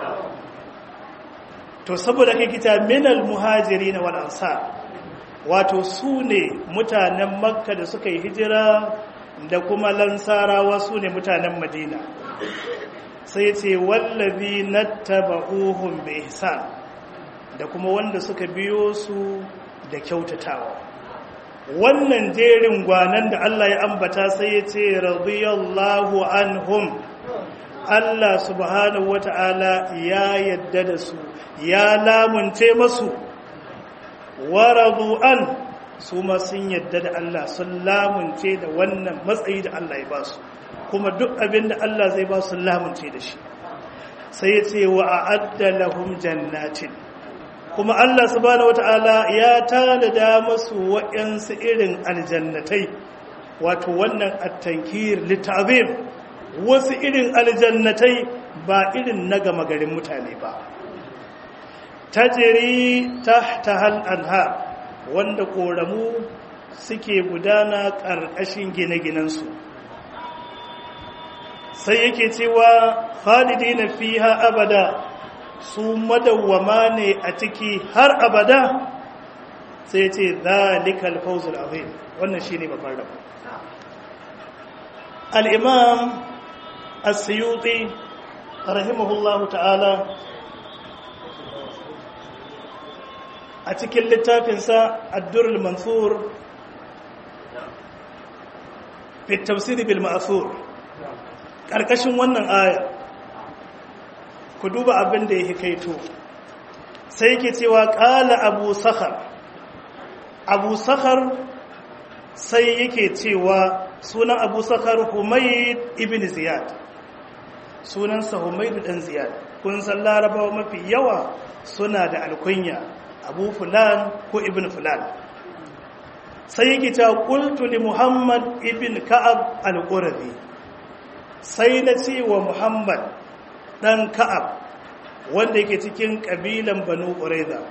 to saboda kai kita minal muhajirin wal ansar wato su ne mutanen makka da suka yi hijira da kuma lansarawa su ne mutanen madina sai ce wallazi nattaba'uhum bi ihsan da kuma wanda suka biyo su da kyautatawa wannan jerin gwanan da Allah ya ambata sai ya ce radiyallahu anhum Allah subhanahu wata'ala ya yadda da su ya lamunce masu waradu an su ma sun yadda da Allah sun lamunce da wannan matsayi da Allah ya ba su kuma duk abin da Allah zai ba su lamunce da shi sai ya ce wa a'adda lahum jannatin kuma Allah subhanahu wata'ala ya tanada masu waɗansu irin aljannatai wato wannan at-tankir litazim wasu irin aljannatai ba irin na gama garin mutane ba tajri tahta hal anha wanda koramu suke gudana ƙarƙashin gine-ginensu sai yake cewa khalidina fiha abada su madawwama ne a ciki har abada sai ce zalikal fawzul azim wannan shine babban rabo al-imam as-suyuti rahimahullahu ta'ala a cikin littafinsa ad-durrul mansur fi tafsir bil ma'thur karkashin wannan aya ku duba abin da yake kaito sai yake cewa qala abu sakhar abu sakhar sai yake cewa sunan abu sakhar humayd ibn ziyad sunansa humayd dan ziyad kun san larabawa mafi yawa suna da alkunya abu fulan ko ibn fulan sai yake cewa qultu li muhammad ibn ka'ab al-qurazi sai na ce wa muhammad dan ka'ab wanda yake cikin kabilan banu qurayza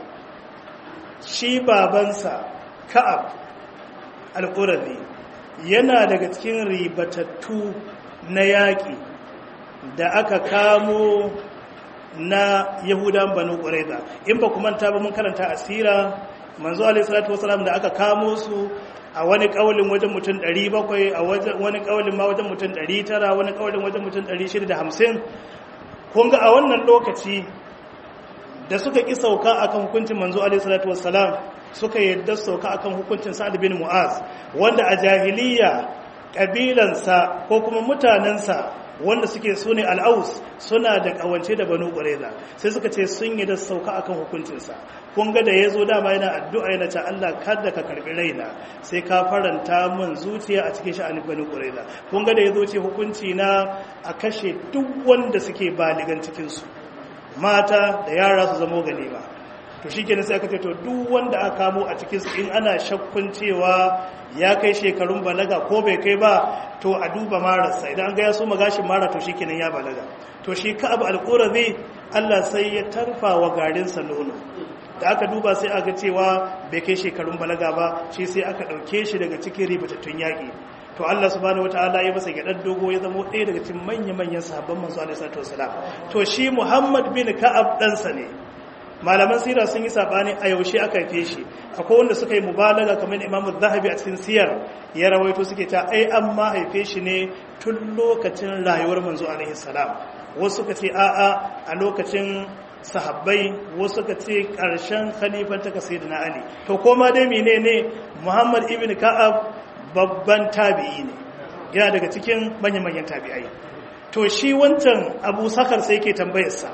shi babansa ka'ab al-qurazi yana daga cikin ribatattu na yaƙi da aka kamo na yahudan banu qurayza in ba ku manta ba mun karanta asira manzo alaihi salatu wasalam da aka kamo su a wani kaulin wajen mutum 700 a wani kaulin ma wajen mutum 900 wani kaulin wajen mutum 650 kun ga a wannan lokaci da suka ki sauka akan hukuncin manzo alaihi salatu wasalam suka yadda sauka akan hukuncin sa'ad bin mu'az wanda a jahiliya kabilansa ko kuma mutanensa wanda suke su ne al'aus suna da kawance da banu ƙwareza sai suka ce sun yi da sauka akan hukuncinsa kun ga da ya zo dama yana addu'a yana ce Allah kada ka karɓi raina sai ka faranta min zuciya a cikin sha'anin banu ƙwareza kun ga da ya zo ce hukunci na a kashe duk wanda suke baligan cikinsu mata da yara su zamo ganima to shi kenan sai aka ce to duk wanda aka kamo a cikin su in ana shakkun cewa ya kai shekarun balaga ko bai kai ba to a duba mararsa idan an ga ya so magashin mara to shi kenan ya balaga to shi ka abu alƙurazi Allah sai ya tarfa wa garinsa nono da aka duba sai aka cewa bai kai shekarun balaga ba shi sai aka ɗauke shi daga cikin ribatattun yaƙi to Allah subhanahu wataala ya masa gyaɗar dogo ya zama ɗaya daga cikin manya-manyan sahabban manzo alaihi salatu wasalam to shi Muhammad bin Ka'ab ɗansa ne malaman sira sun yi sabani a yaushe aka haife shi akwai wanda suka yi mubalaga kamar Imam Zahabi a cikin siyar ya rawaito suke ta ai an ma haife shi ne tun lokacin rayuwar manzo alaihi salam wasu suka ce a'a a lokacin sahabbai wasu suka ce karshen khalifan ta sayyidina Ali to koma dai menene Muhammad ibn Ka'ab babban tabi'i ne yana daga cikin manyan manyan tabi'ai to shi wancan Abu Sakar sai yake tambayar sa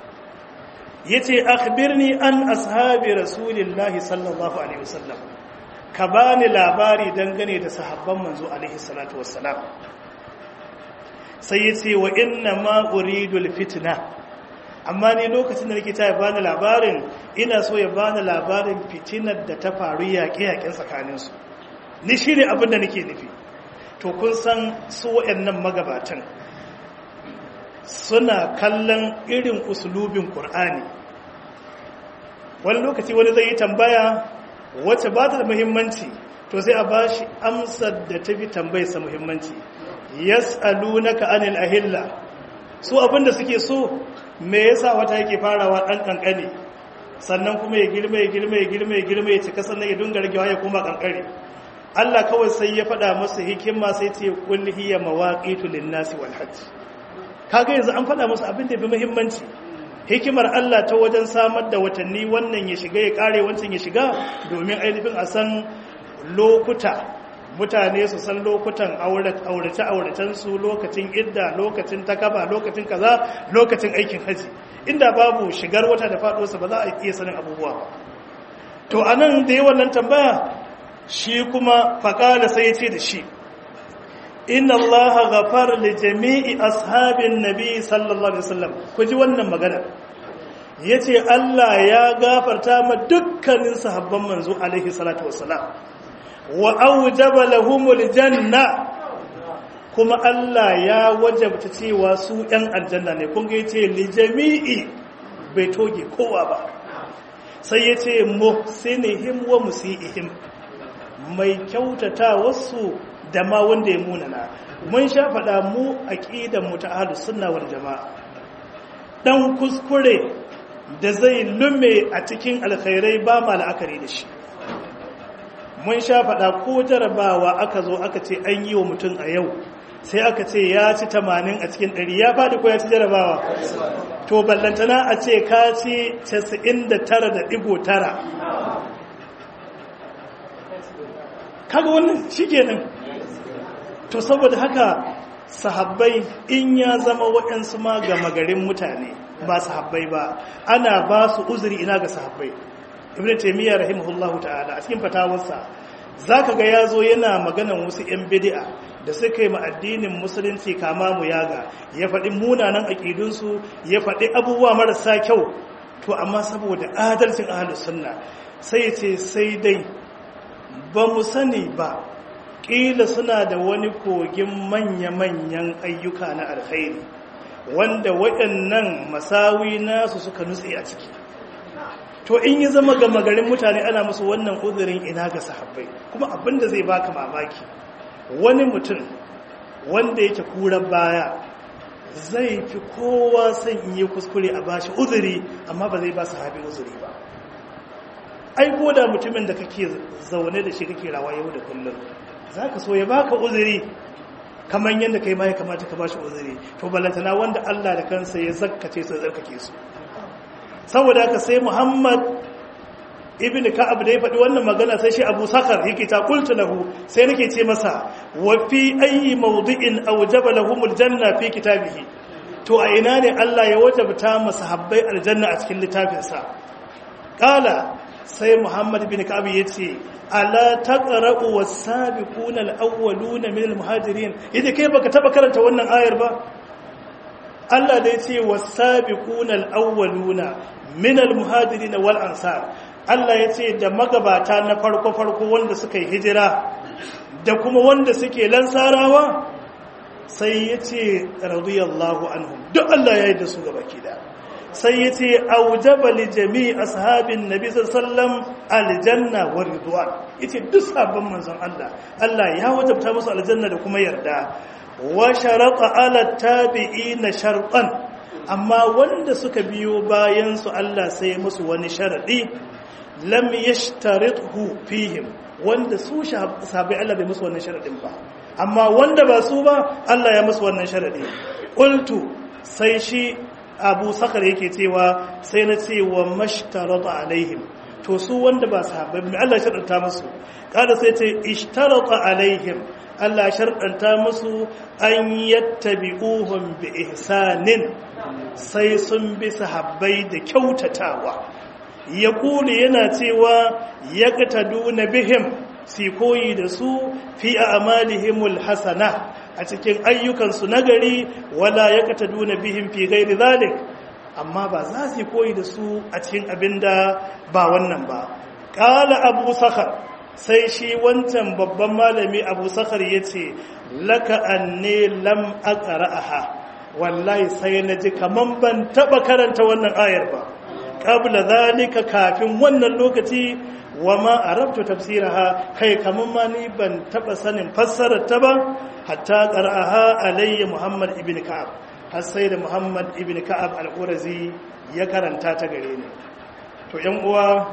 yace akhbirni an ashabi rasulillahi sallallahu alaihi wasallam ka bani labari dangane da sahabban manzo alaihi salatu wassalam sai yace wa inna ma uridu alfitna amma ni lokacin da nake ta bani labarin ina so ya bani labarin fitinar da ta faru yaƙe-yaƙen tsakanin su ni shine abin da nake nufi to kun san su wayannan magabatan suna kallon irin usulubin Kur'ani. wani lokaci wani zai yi tambaya wacce ba ta da muhimmanci to sai a ba shi amsar da ta fi tambayarsa muhimmanci yas'alunaka anil ahilla su abinda suke so me yasa wata yake farawa dan kankane sannan kuma ya girma ya girma ya girma ya girma ya cika sannan ya dunga ragewa ya kuma kankare Allah kawai sai ya faɗa masa hikima sai ce kul hiya mawaqitu lin-nasi wal hajj kaga yanzu an faɗa musu abin da bi muhimmanci hikimar Allah ta wajen samar da watanni wannan ya shiga ya kare wancan ya shiga domin ainihin a san lokuta mutane su san lokutan aurace auracensu lokacin idda lokacin takaba lokacin kaza lokacin aikin haji inda babu shigar wata da faɗosa ba za a iya sanin abubuwa ba to anan da yi wannan tambaya shi kuma faƙala sai ya ce da shi inna allaha ghafar li jami'i ashabin nabi sallallahu alaihi wasallam ku ji wannan magana yace Allah ya gafarta ma dukkanin sahabban manzo alaihi salatu wassalam wa awjaba lahumul janna kuma Allah ya wajabta cewa su ɗan aljanna ne kun ga yace li jami'i bai toge kowa ba sai yace muhsinihim wa musiihim mai kyautata wasu da ma wanda ya munana mun sha faɗa mu aqidan mu ta ahlus sunna wal jamaa dan kuskure da zai lume a cikin alkhairai ba ma la'akari da shi mun sha faɗa ko jarabawa aka zo aka ce an yi wa mutum a yau sai aka ce ya ci tamanin a cikin ɗari ya faɗi ko ya ci jarabawa to ballantana a ce ka ci casa'in da tara da ɗigo tara kaga wannan shi kenan to saboda haka sahabbai in ya zama waɗansu ma gama garin mutane ba sahabbai ba ana ba su uzuri ina ga sahabbai ibn taymiyyah rahimahullahu ta'ala a cikin fatawarsa zaka ga yazo yana maganan wasu yan bid'a da suka yi ma addinin musulunci kama mu yaga ya faɗi munanan aqidunsu ya faɗi abubuwa marasa kyau to amma saboda adalcin ahlus sunna sai ce sai dai ba mu sani ba ƙila suna da wani kogin manya-manyan ayyuka na alkhairi wanda waɗannan masawi nasu suka nutse a ciki to in yi zama ga magarin mutane ana musu wannan uzurin ina ga sahabbai kuma abinda zai baka mamaki wani mutum wanda yake kuran baya zai fi kowa son in yi kuskure a bashi uzuri amma ba zai ba sahabi uzuri ba ai ko da mutumin da kake zaune da shi kake rawa yau da kullum za ka so ya baka uzuri kamar yadda kai ma ya kamata ka bashi uzuri to balantana wanda Allah da kansa ya zakkace su zarkake su saboda haka sai Muhammad ibn Ka'ab da ya faɗi wannan magana sai shi Abu Sakar yake ta qultu lahu sai nake ce masa wa fi ayi mawdi'in awjaba lahumul janna fi kitabihi to a ina ne Allah ya wajabta masahabbai aljanna a cikin littafinsa qala sai Muhammad bin Ka'ab yace ala taqra'u was-sabiquna al-awwaluna min al-muhajirin yace kai baka taba karanta wannan ayar ba Allah da yace was-sabiquna al-awwaluna min al-muhajirin wal ansar Allah yace da magabata na farko farko wanda suka yi hijira da kuma wanda suke lansarawa sai yace radiyallahu anhum duk Allah ya yi da su gabaki da sai ya ce aujaba li jami'i ashabin nabi sallam aljanna wa ridwan yace duk sabon manzon Allah Allah ya wajabta musu aljanna da kuma yarda wa sharata ala tabi'ina shartan amma wanda suka biyo bayan su Allah sai musu wani sharadi lam yashtarithu fihim wanda su sahabbai Allah bai musu wannan sharadin ba amma wanda ba su ba Allah ya musu wannan sharadi qultu sai shi abu sakar yake cewa sai na ce wa mashtarata alaihim to su wanda ba sahabbai mai Allah sharɗanta musu kada sai ce ishtarata alaihim Allah sharɗanta musu an yattabi'uhum bi ihsanin sai sun bi sahabbai da kyautatawa ya kuli yana cewa yaqtaduna bihim si koyi da su fi a'malihimul hasana a cikin ayyukansu nagari wala ya kata duna bihin fi gairi zalik amma ba za su koyi da su a cikin abin da ba wannan ba ƙala abu sakar sai shi wancan babban malami abu sakar ya ce laka anne lam aqra'aha wallahi sai na ji kaman ban taba karanta wannan ayar ba qabla zalika kafin wannan lokaci wa ma arabtu tafsiraha kai kaman ma ni ban taba sanin fassarar ta ba hatta qara'aha alayya muhammad ibn ka'ab har sai da muhammad ibn ka'ab al-qurazi ya karanta ta gare ni to yan uwa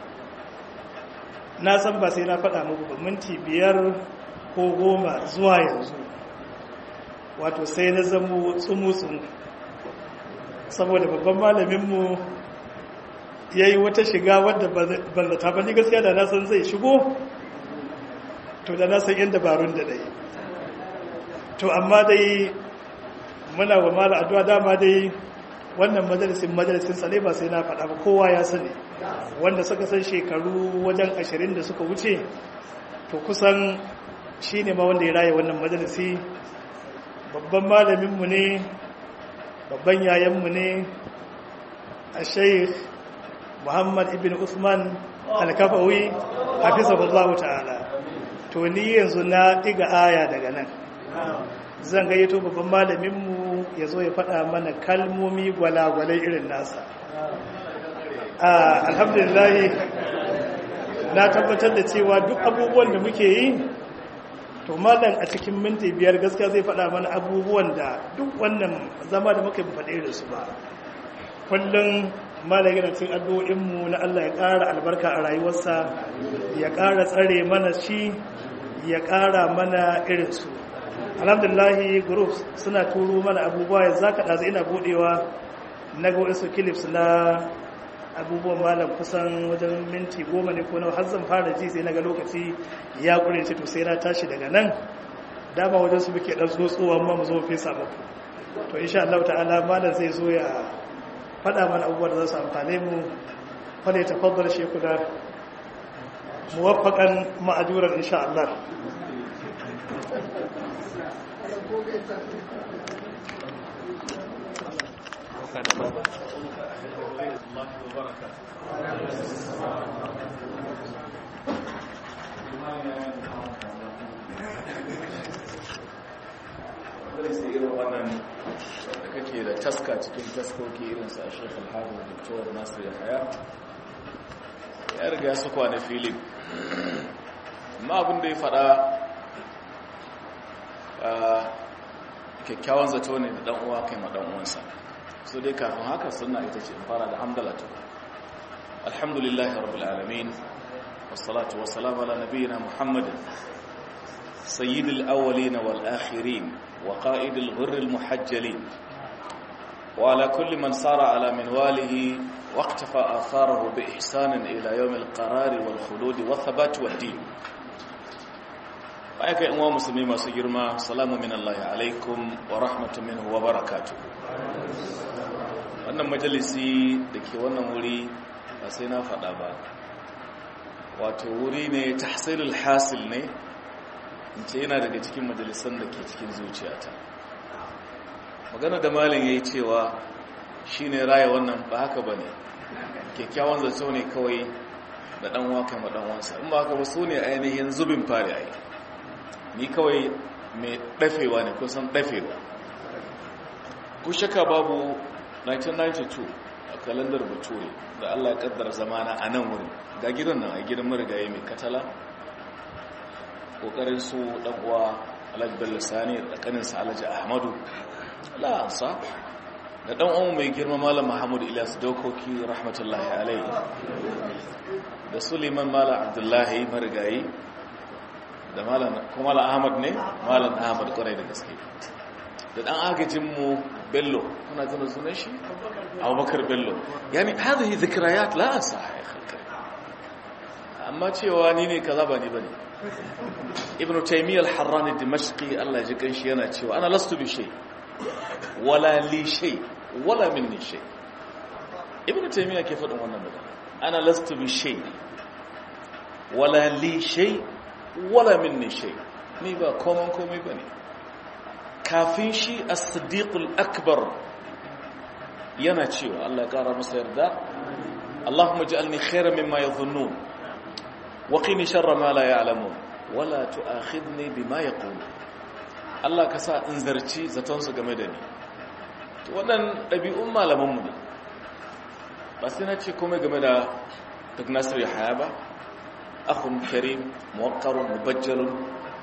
na san ba sai na faɗa muku ba minti biyar ko goma zuwa yanzu wato sai na zamo tsumutsun saboda babban malaminmu ya yi wata shiga wadda ban zata ba ni gaskiya da na san zai shigo to da na san yin dabarun da dai to amma dai muna wa mala addu'a dama dai wannan majalisin majalisin sa ba sai na faɗa ba kowa ya sani wanda suka san shekaru wajen ashirin da suka wuce to kusan shi ne ma wanda ya raye wannan majalisi babban malaminmu ne babban yayanmu ne a sheikh muhammad ibn usman alkafawi hafizahullahu ta'ala to ni yanzu na ɗiga aya daga nan zan gayyato babban malaminmu ya zo ya faɗa mana kalmomi gwalagwalai irin nasa alhamdulillah na tabbatar da cewa duk abubuwan da muke yi to malam a cikin minti biyar gaskiya zai faɗa mana abubuwan da duk wannan zama da muka faɗe da su ba kullum malam yana cin addu'o'inmu na Allah ya ƙara albarka a rayuwarsa ya ƙara tsare mana shi ya ƙara mana irinsu alhamdulillahi group suna turo mana abubuwa yanzu zaka ɗazu ina buɗewa na ga wasu clips na abubuwan malam kusan wajen minti goma ne ko nawa har zan fara ji sai na ga lokaci ya ƙure ce to sai na tashi daga nan dama wajen su muke ɗan tsotsowa amma mu zo mu fesa muku to insha Allah ta'ala malam zai zo ya faɗa mana abubuwan da za su amfane mu fa ne tafaddal shekuna muwaffaqan ma'ajuran insha Allah wannan da kake da taska cikin taskoki irinsa a shekul harin doktor nasir yahaya ya riga su kwane filin amma abin da ya fada kyakkyawan zato ne da uwa kai ma uwansa su dai kafin haka suna ita ce in fara da hamdalatu alhamdulillahi rabbil alamin wassalatu wassalamu ala nabiyyina muhammadin sayyidil awwalin wal akhirin wa qa'idil ghurril muhajjalin wa ala kulli man sara ala minwalihi واقتفى آثاره بإحسان إلى يوم القرار والخلود والثبات والدين وأيك أموا مسلمين ما سجرما سلام من الله عليكم ورحمة منه وبركاته wannan majalisi da ke wannan wuri ba sai na faɗa ba wato wuri ne tahsilul hasil ne in ce yana daga cikin majalisan da ke cikin zuciyata magana da malin ya yi cewa shi ne raya wannan ba haka ba ne kyakkyawan zato ne kawai da ɗanwa kama ɗanwansa in ba haka ba su ne ainihin zubin fari ai ni kawai mai ɗafewa ne kusan ɗafewa ku shaka babu 1992 a kalandar bature da allah ƙaddar zamana a nan wurin ga gidan nan a gidan marigayi mai katala ƙoƙarin su ɗan'uwa alhaji bello sani da ƙaninsa alhaji ahmadu la'ansa da ɗan uwan mai girma malam Muhammadu Ilyas dokoki rahmatullahi alaihi da Suleiman malam Abdullahi marigayi da malam kuma malam Ahmad ne malam Ahmad kwarai da gaske da ɗan agajin mu Bello kuna tuna sunan shi Abubakar Bello yani hadhihi dhikrayat la ansaha ya khalqi amma cewa ni ne kaza ba ni bane Ibn Taymiyyah al-Harrani Dimashqi Allah ya ji kanshi yana cewa ana lastu bi shay' wala li shay wala minni shay ibnu taymiya ke faɗin wannan magana ana lastu bi shay wala li shay wala minni shay ni ba komai komai bane kafin shi as-siddiq al-akbar yana cewa Allah ya kara masa yarda Allahumma ij'alni khayran mimma yadhunnun wa qini sharra ma la ya'lamun wala tu'akhidni bima yaqulun Allah ka sa in zarci zatonsu game da ni to waɗannan ɗabi'un malamanmu ne ba sai na ce komai game da duk nasir ya haya ba akhun karim muwakkarun mubajjalun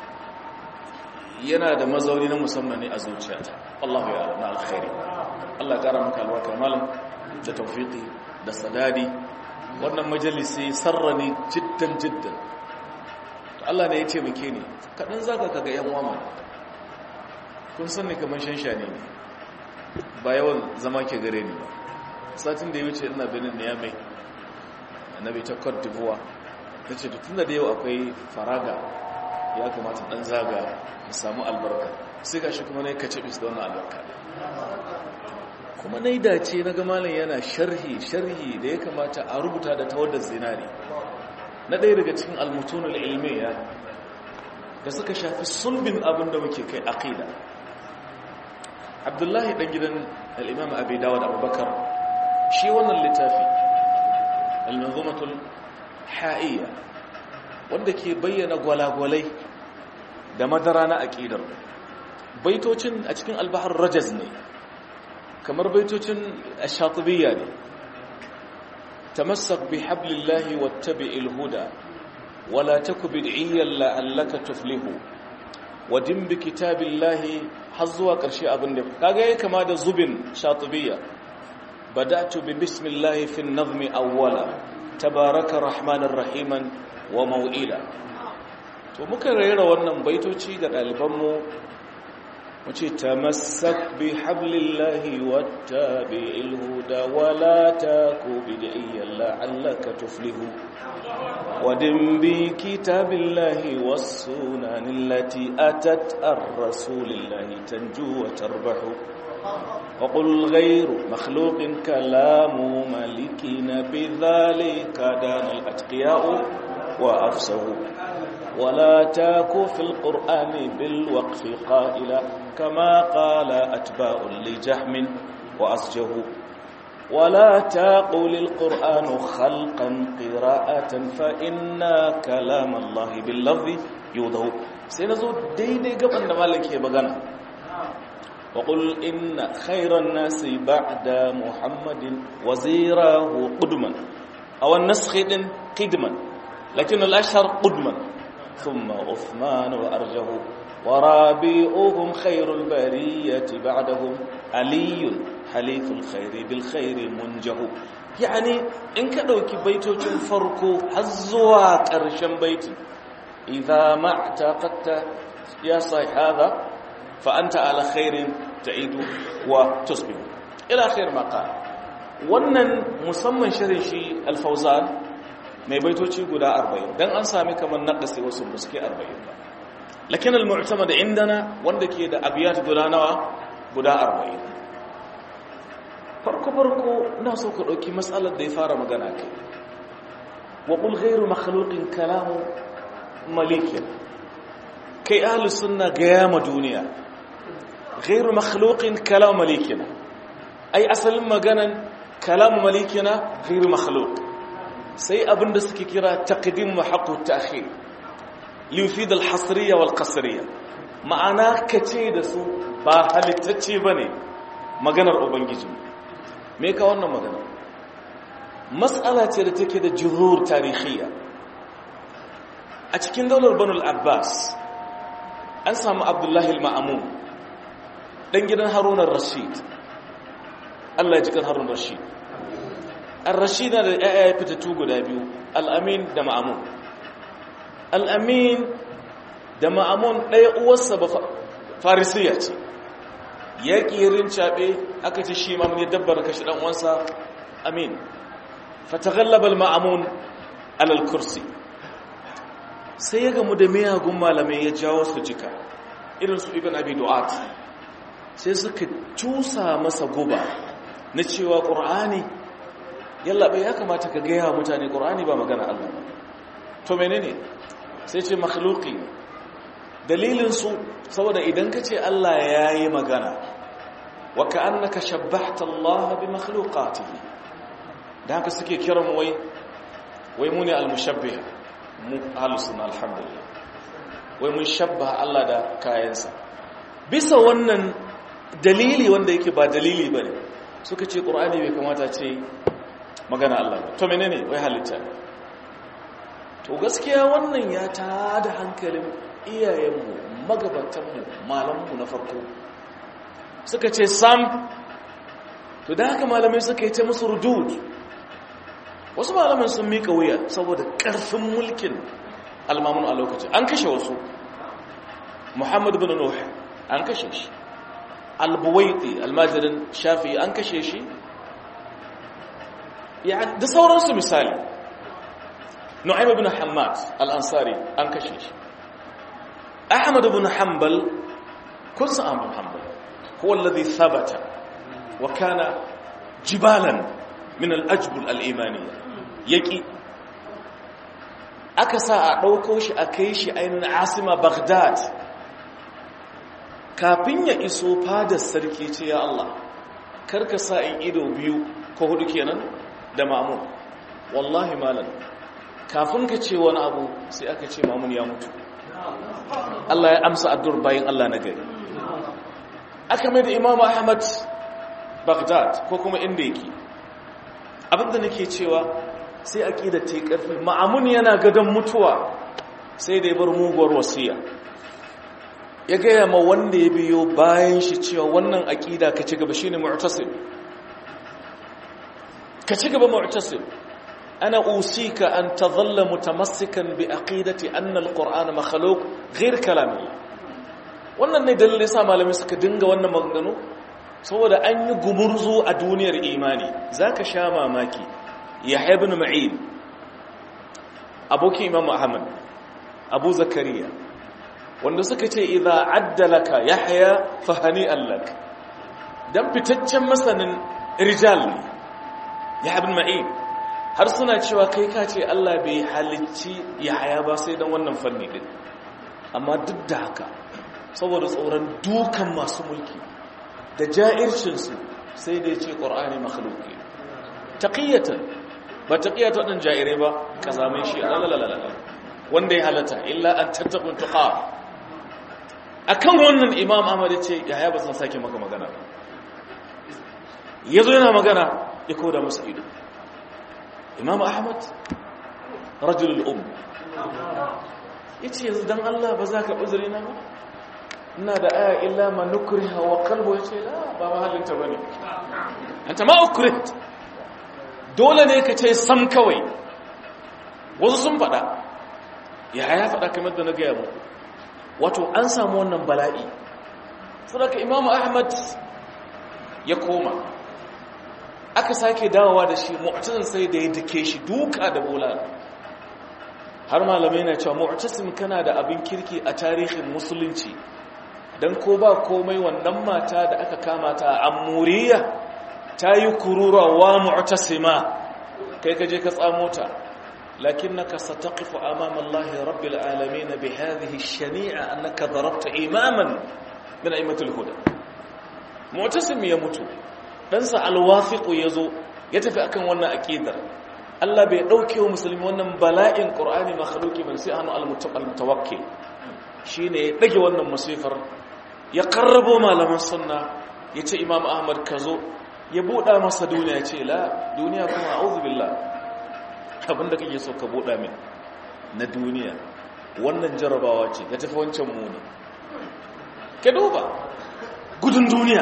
yana da mazauni na musamman ne a zuciyata Allahu ya na alkhairi Allah ya kara maka albarkar malam da tawfiqi da sadadi wannan majalisi sarrani jiddan jiddan Allah ne ya ce muke ne kaɗan zaka kaga yan uwa kun san ne kamar shanshani ne ba yawan zama ke gare ni ba satin da ya wuce ina benin ne ya mai annabi ta cote d'ivoire ta ce tun da yau akwai faraga ya kamata dan zaga mu samu albarka sai ga shi kuma na yi kace bis da wannan albarka kuma na yi dace na gamalin yana sharhi sharhi da ya kamata a rubuta da tawadar zinari na ɗaya daga cikin almutunul ilmiya da suka shafi sulbin abin da muke kai aqida abdullahi ɗan gidan al'imam abu dawud abubakar shi wannan littafi al-manzumatul ha'iyya wanda ke bayyana gwalagwalai da madara na aƙidar baitocin a cikin albahar rajaz ne kamar baitocin ashatubiyya ne tamassak bi hablillahi wattabi'il huda wala taku bid'iyyan la'allaka tuflihu wadin bi kitabillahi har zuwa ƙarshe abin da kaga yayi kama da zubin shatubiyya bada'tu bi bismillahi fi an-nazmi awwala tabaraka rahmanir rahiman wa mau'ila to muka rera wannan baitoci ga ɗalibanmu wace tamassak bi hablillahi wattabi'il huda wala taku bid'iyyan la'allaka tuflihu ودم بكتاب الله والسنن التي أتت الرسول الله تنجو وتربح وقل غير مخلوق كلام ملكنا بذلك دان الأتقياء وأفسه ولا تاك في القرآن بالوقف قائلا كما قال أتباع لجهم وأسجه ولا تقل القرآن خلقا قراءة فإن كلام الله باللفظ يوضع سينزو ديدي قبل مالك يبغانا وقل إن خير الناس بعد محمد وزيره قدما أو النسخ قدما لكن الأشهر قدما ثم عثمان وأرجه ورابئهم خير البرية بعدهم علي حليف الخير بالخير منجه يعني إن كدوك بيتوچن فرقو حزوا قرشن بيت إذا ما اعتقدت يا صاحب هذا فأنت على خير تعيد وتصبح إلى خير ما قال wannan musamman shirin shi alfauzan mai baitoci guda 40 dan an sami kamar naqasi wasu buske 40 ba lakin al-mu'tamad indana wanda ke da abiyat guda nawa guda 40 farko farko ina so ka dauki matsalar da ya fara magana kai wa qul ghayru makhluqin kalamu malikin kai ahlus sunna ga yama duniya ghayru makhluqin kalamu malikina ai asalin maganan kalamu malikina ghayru makhluq sai abinda suke kira taqdim wa haqqu ta'khir liyufid al-hasriya wal qasriya ma'ana kace da su ba halittacce bane maganar ubangiji me ka wannan magana mas'ala ce da take da jurur tarihiyya a cikin daular banul abbas an samu abdullahi al-ma'amun dan gidan harun ar-rashid Allah ya ji kan harun rashid ar-rashid da ya fitattu guda biyu al-amin da ma'amun al-amin da ma'amun ɗaya uwarsa ba farisiya ce ya ƙirin caɓe aka ce shi mamun ya dabbar kashi ɗan uwansa amin fatagallabal ma'amun alal kursi sai ya gamu da miyagun malamai ya jawo su jika irin su ibn abi du'at sai suka cusa masa guba na cewa ƙur'ani yallaɓai ya kamata ka gaya mutane ƙur'ani ba magana Allah ba to menene sai ce makhluki dalilinsu saboda idan ka ce Allah ya yi magana wa ka'annaka shabbahta Allah bi makhluqatihi da haka suke kiran wai wai mu ne al-mushabbih mu ahlus sunna alhamdulillah wai mun shabbaha Allah da kayansa bisa wannan dalili wanda yake ba dalili bane suka ce qur'ani bai kamata ce magana Allah ba to menene wai halitta to gaskiya wannan ya tada hankalin iyayenmu magabatanmu malamanmu na farko suka ce sam to da haka malamai suka yi ta musu rudud wasu malamai sun mika wuya saboda ƙarfin mulkin almamun a lokacin an kashe wasu muhammad bin nuh an kashe shi albuwaiti almajirin shafi an kashe shi da sauransu misali nu'aym ibn hammad al-ansari an kashe shi ahmad ibn hanbal kun san ahmad hanbal huwa alladhi thabata wa kana jibalan min al-ajbul al-imaniyya yaki aka sa a dauko shi a kai shi ainin asima baghdad kafin ya iso fadar sarki ce ya Allah karka sa in ido biyu ko hudu kenan da mamun wallahi malam kafin ka ce wani abu sai aka ce mamun ya mutu Allah ya amsa addu'ar bayin Allah na gari aka mai da Imam Ahmad Baghdad ko kuma inda yake abinda nake cewa sai aqida ta yi karfi ma'amun yana gadon mutuwa sai da ya bar muguwar wasiya ya gaya ma wanda ya biyo bayan shi cewa wannan aqida ka ci gaba shine mu'tasim ka ci gaba mu'tasim أنا أوصيك أن تظل متمسكا بعقيدة أن القرآن مخلوق غير كلام الله wannan ne dalilin sa malamai suka dinga wannan maganganu saboda an yi gumurzu a duniyar imani zaka sha mamaki yahya ibn ma'in abokin imam ahmad abu zakariya wanda suka ce idza addalaka yahya fahani allak dan fitaccen masanin rijal ne yahya ibn ma'in har suna cewa kai ka ce Allah bai halicci yahya ba sai dan wannan fanni din amma duk da haka saboda tsoron dukan masu mulki da ja'ircinsu sai da ya ce ƙor'ani makhluki taƙiyyatan ba taƙiyyata waɗin ja'irai ba ka zame shi alalalala wanda ya halatta illa an tattakun tuƙa a kan wannan imam ahmad ya ce yaya ba san sake maka magana ba ya zo yana magana ya koda musu ido imam ahmad rajulul um ya ce yanzu don allah ba za ka uzuri na ba ina da aya illa ma nukriha wa qalbu yace la ba mahallinta bane anta ma ukrit dole ne ka ce sam kawai wasu sun fada ya ya fada kamar da na ga yabo wato an samu wannan bala'i saboda imam ahmad ya koma aka sake dawowa da shi mu'tazin sai da ya dake shi duka da bulala har malamai na cewa mu'tasim kana da abin kirki a tarihin musulunci don ko ba komai wannan mata da aka kama ta a amuriya ta yi kururuwa mu'tasima kai ka je ka tsamo ta lakinnaka sataqifu amama Allah rabbil alamin bi hadhihi ash-shani'a annaka darabta imaman min aimatul huda mu'tasim ya mutu dan sa al-wafiq yazo ya tafi akan wannan aqidar Allah bai dauke wa musulmi wannan bala'in qur'ani makhluqi ban sai anu al-mutawakkil shine ya dage wannan musifar ya karrabo malaman sunna ya ce imam ahmad ka zo ya buɗa masa duniya ya ce la duniya kuma a'udhu billah abinda kake so ka buɗa min na duniya wannan jarabawa ce ya tafi wancan muni ka duba gudun duniya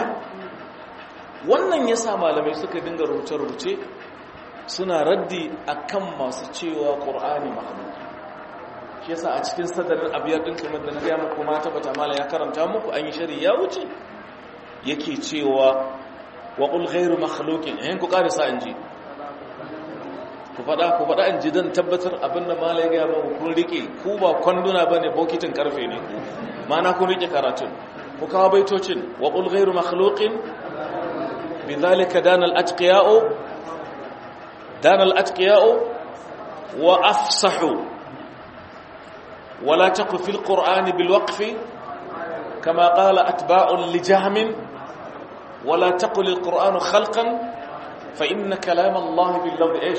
wannan ya sa malamai suka dinga rubuce-rubuce suna raddi akan masu cewa ƙur'ani mahaluki shi yasa a cikin sadarin abiyar din kamar da na gaya muku ma tabbata mala ya karanta muku an yi shari ya wuce yake cewa wa qul ghayru makhluqin eh ku karisa in ji ku fada ku fada in ji dan tabbatar abinda mala ya gaya muku kun rike ku ba kwanduna bane bokitin karfe ne ku mana kun rike karatun ku kawo baitocin wa qul ghayru makhluqin bidhalika danal atqiya'u danal atqiya'u wa afsahu ولا تقف في القرآن بالوقف كما قال أتباع لجهم ولا تقل القرآن خلقا فإن كلام الله باللفظ إيش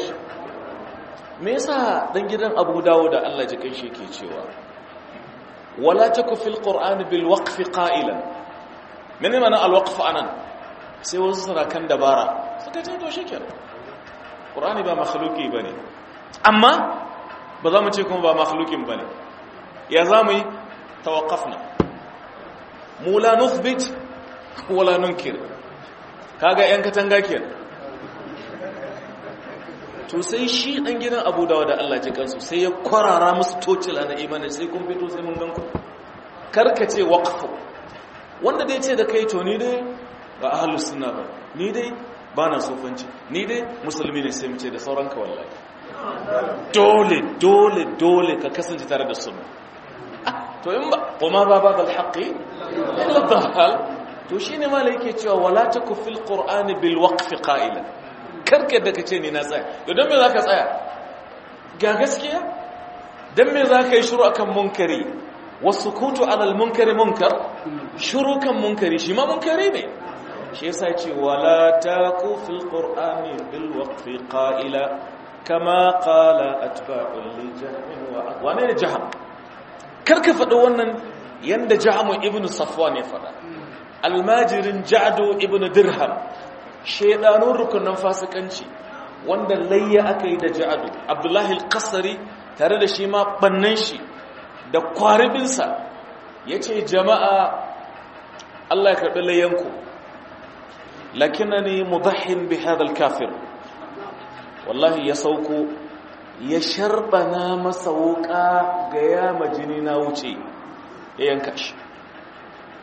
me yasa dan gidan Abu Dawud da Allah ji kai shi ke cewa wala taku fil qur'ani bil waqf qa'ilan mene mana al waqf anan sai wasu suna kan dabara suka ce to shikenan qur'ani ba makhluki bane amma ba za mu ce kuma ba makhlukin bane ya za mu yi tawakafna mu la nuthbit wala nunkir kaga yan katanga kenan to sai shi dan gidan Abu Dawud da Allah ji kansu sai ya kwarara musu tocila na imani sai kun fito sai mun ganku karkace waqfu wanda dai ce da kai to ni dai ba ahlus sunna ba ni dai ba na sofanci ni dai musulmi ne sai mu ce da sauran ka wallahi dole dole dole ka kasance tare da sunna to in ba kuma ba ba dal haqqi illa dahal to shine malai yake cewa wala taku fil qur'ani bil waqf qa'ila karka da kace ni na tsaya to dan me zaka tsaya ga gaskiya dan me zaka yi shiru akan munkari wasukutu ala al munkari munkar shiru kan munkari shi ma munkari ne shi yasa ce wala taku fil qur'ani bil waqf qa'ila kama qala atba'ul li jahm wa wane ne jahm karka faɗi wannan yanda jahamu ibn safwan ya faɗa almajirin ja'du ibn dirham shedanun rukunan fasikanci wanda layya aka yi da ja'du abdullahi al-qasri tare da shi ma bannan shi da kwaribinsa yace jama'a Allah ya karɓi layyanku lakinani mudahhin bi hadha al-kafir wallahi ya sauko ya sharbana masa wuka ga yama jini na wuce ya yanka shi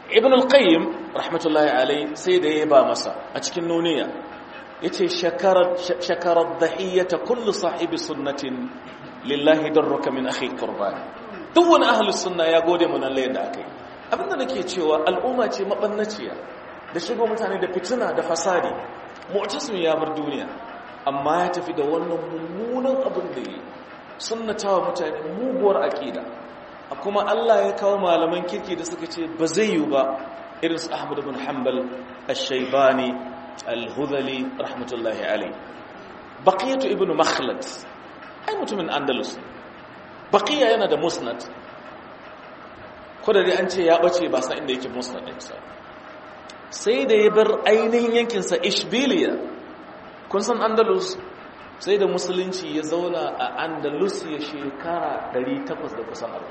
ibn al-qayyim rahmatullahi alai sai da ya ba masa a cikin nuniya yace shakarar shakarar dahiyata kullu sahibi sunnatin lillahi darruka min akhi qurban duk wani ahli sunna ya gode mun Allah yadda akai abinda nake cewa al'umma ce mabannaciya da shigo mutane da fitina da fasadi mu'tasim ya bar duniya amma ya tafi da wannan mummunan abin da yi sunnatawa mutane muguwar aqida kuma Allah ya kawo malaman kirki da suka ce ba zai yi ba irin su Ahmad ibn Hanbal Ash-Shaybani Al-Hudhali rahmatullahi alayh Baqiyatu ibn Makhlad ai mutumin Andalus Baqiya yana da Musnad ko da dai an ce ya bace ba san inda yake Musnad din sa sai da ya bar ainihin yankin sa Ishbiliya kun san Andalus sai da musulunci ya zauna a Andalus ya shekara 800 da kusan 40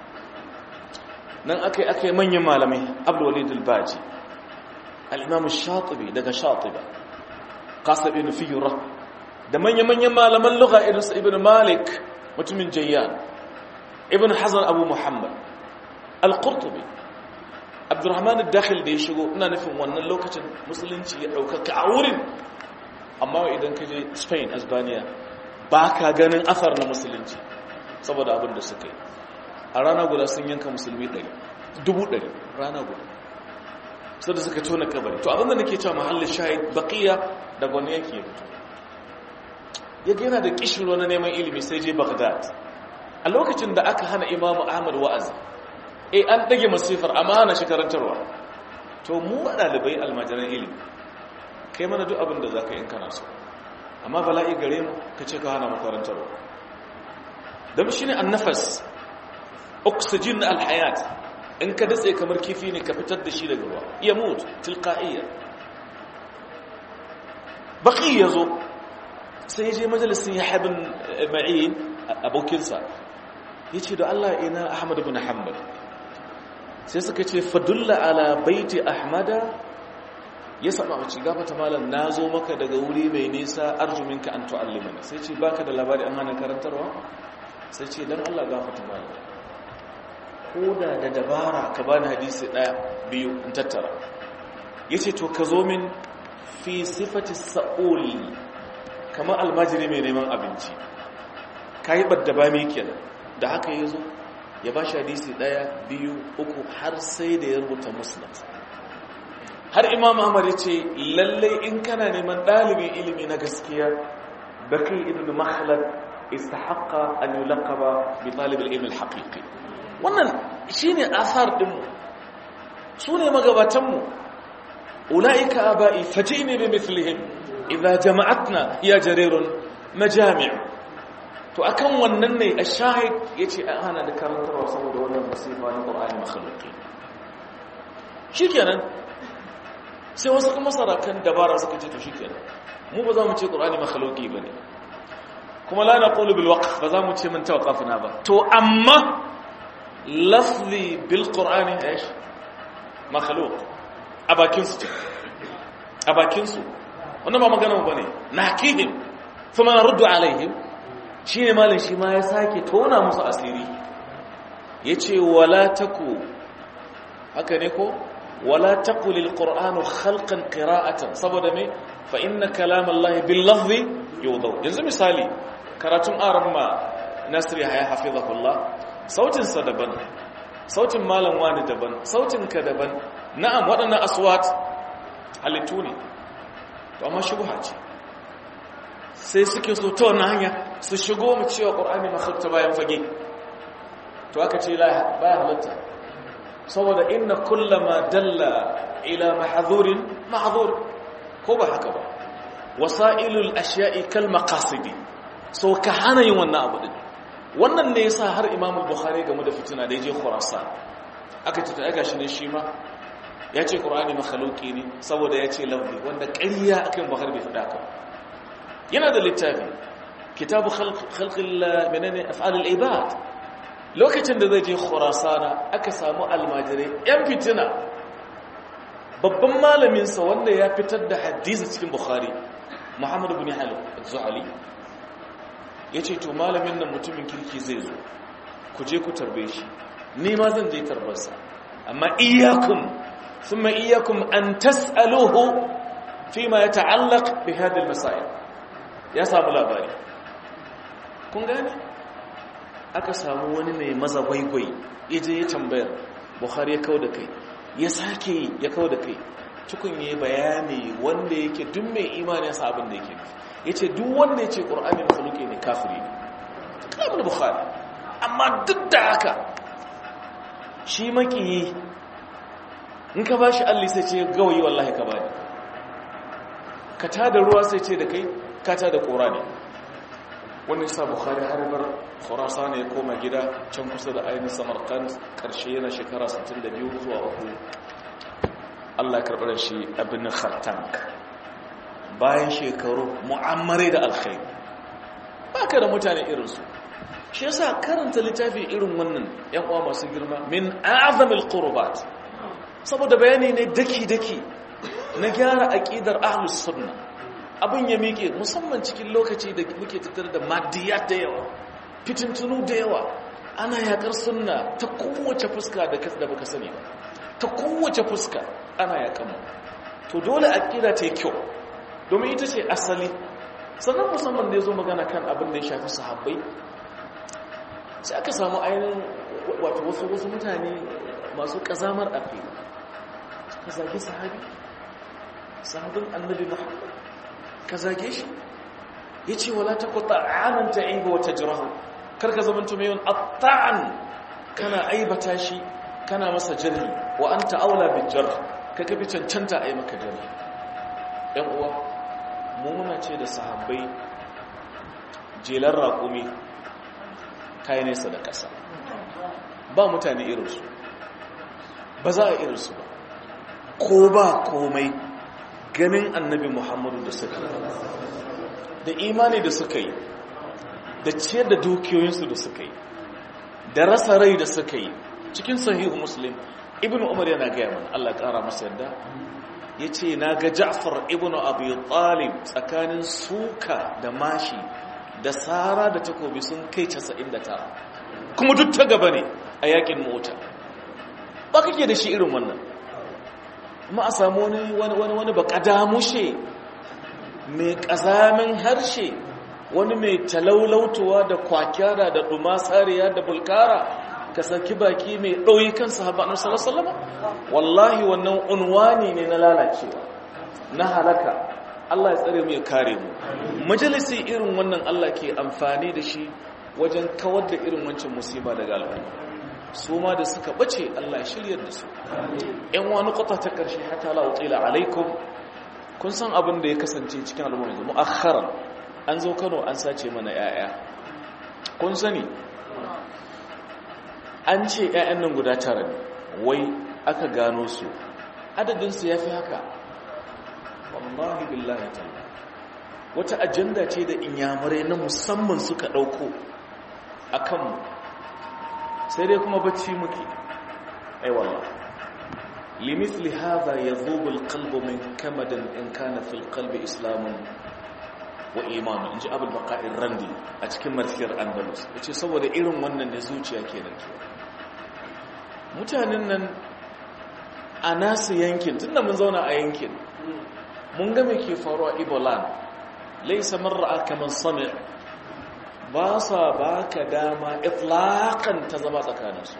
nan aka yi aka yi manyan malamai abdulwalid al-baji al-imam shatibi daga shatiba qasab ibn fiyura da manyan-manyan malaman lugha irin su ibn malik mutumin jayyan ibn hazan abu muhammad al-qurtubi abdurrahman al-dakhil da ya shigo ina nufin wannan lokacin musulunci ya ɗaukaka a wurin amma idan ka je spain asbaniya ba ka ganin asar na musulunci saboda abin da suka yi a rana guda sun yanka musulmi ɗari dubu ɗari rana guda sai da suka tona kabari to abinda nake cewa mahallin shahid baqiya daga wani yanki ya fito ya gina da kishiro na neman ilimi sai je baghdad a lokacin da aka hana imamu ahmad wa'azi eh an dage masifar amma hana shi karantarwa to mu ɗalibai almajiran ilimi kai mana duk abin da za ka yi kana so amma bala'i gare mu ka ce ka hana makarantarwa don shi ne annafas oxygen na alhayat in ka datse kamar kifi ne ka fitar da shi daga ruwa iya mutu tilka'iyya baki ya zo sai je majalisun ya haibin ma'in abokinsa ya ce da Allah ina ahmad bin hanbal sai suka ce fadulla ala baiti ahmada ya saba mace gafata malam na zo maka daga wuri mai nisa arjuminka an tu'allimani sai ce baka da labari an hana karantarwa sai ce don Allah gafata malam ko da da dabara ka bani hadisi ɗaya biyu in tattara ya ce to ka zo min fi sifati sa'ul kamar almajiri mai neman abinci ka yi ɓadda ba mai kenan da haka ya zo ya ba shi hadisi ɗaya biyu uku har sai da ya rubuta musnad har imam ahmad ya ce lallai in kana neman ɗalibin ilimi na gaskiya baki ibn makhlad istahaqqa an yulaqaba bi talib al-ilm al-haqiqi wannan shine asar din mu sune magabatan mu ulaika abai fajini bi mithlihim idza jama'atna ya jarirun majami' to akan wannan ne ash-shahid yace an hana da karantarwa saboda wannan musifa na Qur'ani makhluqi shikenan sai wasu kuma sarakan dabara suka ce to shikenan mu ba za mu ce Qur'ani makhluqi bane kuma la naqulu bil waqf ba za mu ce mun tawaqqafna ba to amma lafzi bil qur'ani ايش makhluq abakin su abakin su wannan ba magana ba ne nakihim kuma naruddu alaihim shine malin shi ma ya sake tona musu asiri yace wala taku haka ne ko wala taqul al qur'anu khalqan qira'atan saboda me fa inna kalam allahi bil lafzi yawdaw yanzu misali karatun aramma nasir ya hafizahullah sautinsa daban sautin malam wani daban sautinka daban na'am waɗannan aswat halittu ne to amma shubha ce sai suke so ta wannan hanya su shigo mu cewa qur'ani makhluqa bayan fage to aka ce la baya halatta saboda inna kullama dalla ila mahdhurin mahdhur ko ba haka ba wasailul ashiya'i kal maqasidi so ka hana yin wannan abu din wannan ne yasa har Imam Bukhari game da fitina da yaje Khurasan aka ce ta gashi ne shi ma yace Qur'ani makhluqi ne saboda yace lafzi wanda ƙarya akan Bukhari bai faɗa ka yana da littafi kitabu khalq khalqil menene af'al al-ibad lokacin da zai je Khurasana aka samu almajirai yan fitina babban malamin sa wanda ya fitar da hadisi cikin Bukhari Muhammad ibn Halim az-Zuhali ya ce to malamin nan mutumin kirki zai zo ku je ku tarbe shi ni ma zan je tarbarsa amma iyakun thumma iyyakum an tas'aluhu fima yata'allaq bi hadhihi al-masail ya samu labari kun gane aka samu wani mai maza gwaigwai yaje ya tambayar bukhari ya kauda kai ya sake ya kauda kai tukun yi bayani wanda yake duk mai imani ya sa abin da yake yace duk wanda yace qur'ani makhluqi ne kafiri ne kalmar bukhari amma duk da haka shi makiyi in ka bashi alli sai ce gawayi wallahi ka bani ka tada ruwa sai ce da kai ka tada kora ne wannan sa bukhari har bar khurasan ya koma gida can kusa da ainihin samarkand karshe yana shekara 62 zuwa uku Allah ya karɓar shi abin khartank bayan shekaru mu'ammare da alkhairi ba ka da mutane irinsu shi yasa karanta littafi irin wannan yan uwa masu girma min azamil qurbat saboda bayani ne daki-daki na gyara aqidar ahlus sunna abin ya miƙe musamman cikin lokaci da muke tattare da maddiyat da yawa fitintunu da yawa ana yakar sunna ta kowace fuska da da baka sani ba ta kowace fuska ana yakan mu to dole aqida ta yi kyau domin ita ce asali sannan musamman da ya zo magana kan abin da ya shafi sahabbai sai aka samu ainihin wato wasu wasu mutane masu kazamar aqida ka zage sahabi sahabin annabi muhammad ka zage shi ya ce wala ta kuta anan ta aiba wata jirahu karka zamanto mai yawan atta'an kana aibata shi kana masa jarhi wa an ta'aula bin jarh ka kafi cancanta a yi maka jarhi ‘yan uwa mu muna ce da sahabbai jelar raƙumi kayi nesa da ƙasa ba mutane irinsu ba za a irinsu ba ko ba komai ganin annabi muhammadu da suka yi da imani da suka yi da ciyar da dukiyoyinsu da suka yi da rasa rai da suka yi cikin sahihu muslim ibn umar yana gaya mana allah ƙara masa yadda ya ce na ga ja'far ibn abu talib tsakanin suka da mashi da tsara da takobi sun kai 99 kuma duk ta gaba ne a yakin mota ba kake da shi irin wannan ma a samu wani wani wani baka damushe mai ƙazamin harshe wani mai talaulautuwa da kwakyara da dumasariya da bulkara ka saki baki mai ɗauyi kan sahaba na salasalama wallahi wannan unwani ne na lalacewa na halaka Allah ya tsare mu ya kare mu majalisi irin wannan Allah ke amfani da shi wajen kawar da irin wancan musiba daga al'umma su ma da suka bace Allah ya shiryar da su ‘yan wani kwata ta ƙarshe hata la'utila alaikum kun san abin da ya kasance cikin al'umma yanzu mu'akharan an zo kano an sace mana ‘ya'ya kun sani an ce ‘ya'yan nan guda tara ne wai aka gano su adadinsu ya fi haka wallahi billahi ta'ala wata ajanda ce da inyamurai na musamman suka ɗauko a kanmu sai dai kuma bacci muke aiwallah limithli hadha yadhubu alqalbu min kamadan in kana fil qalbi islamun wa iman inji abul baqa'ir randi a cikin martiyar andalus yace saboda irin wannan ne zuciya ke da ke mutanen nan a nasu yankin tunda mun zauna a yankin mun ga me ke faruwa ibolan laysa mar'a kaman sami' ba sa ba ka dama iflaƙan ta zama tsakaninsu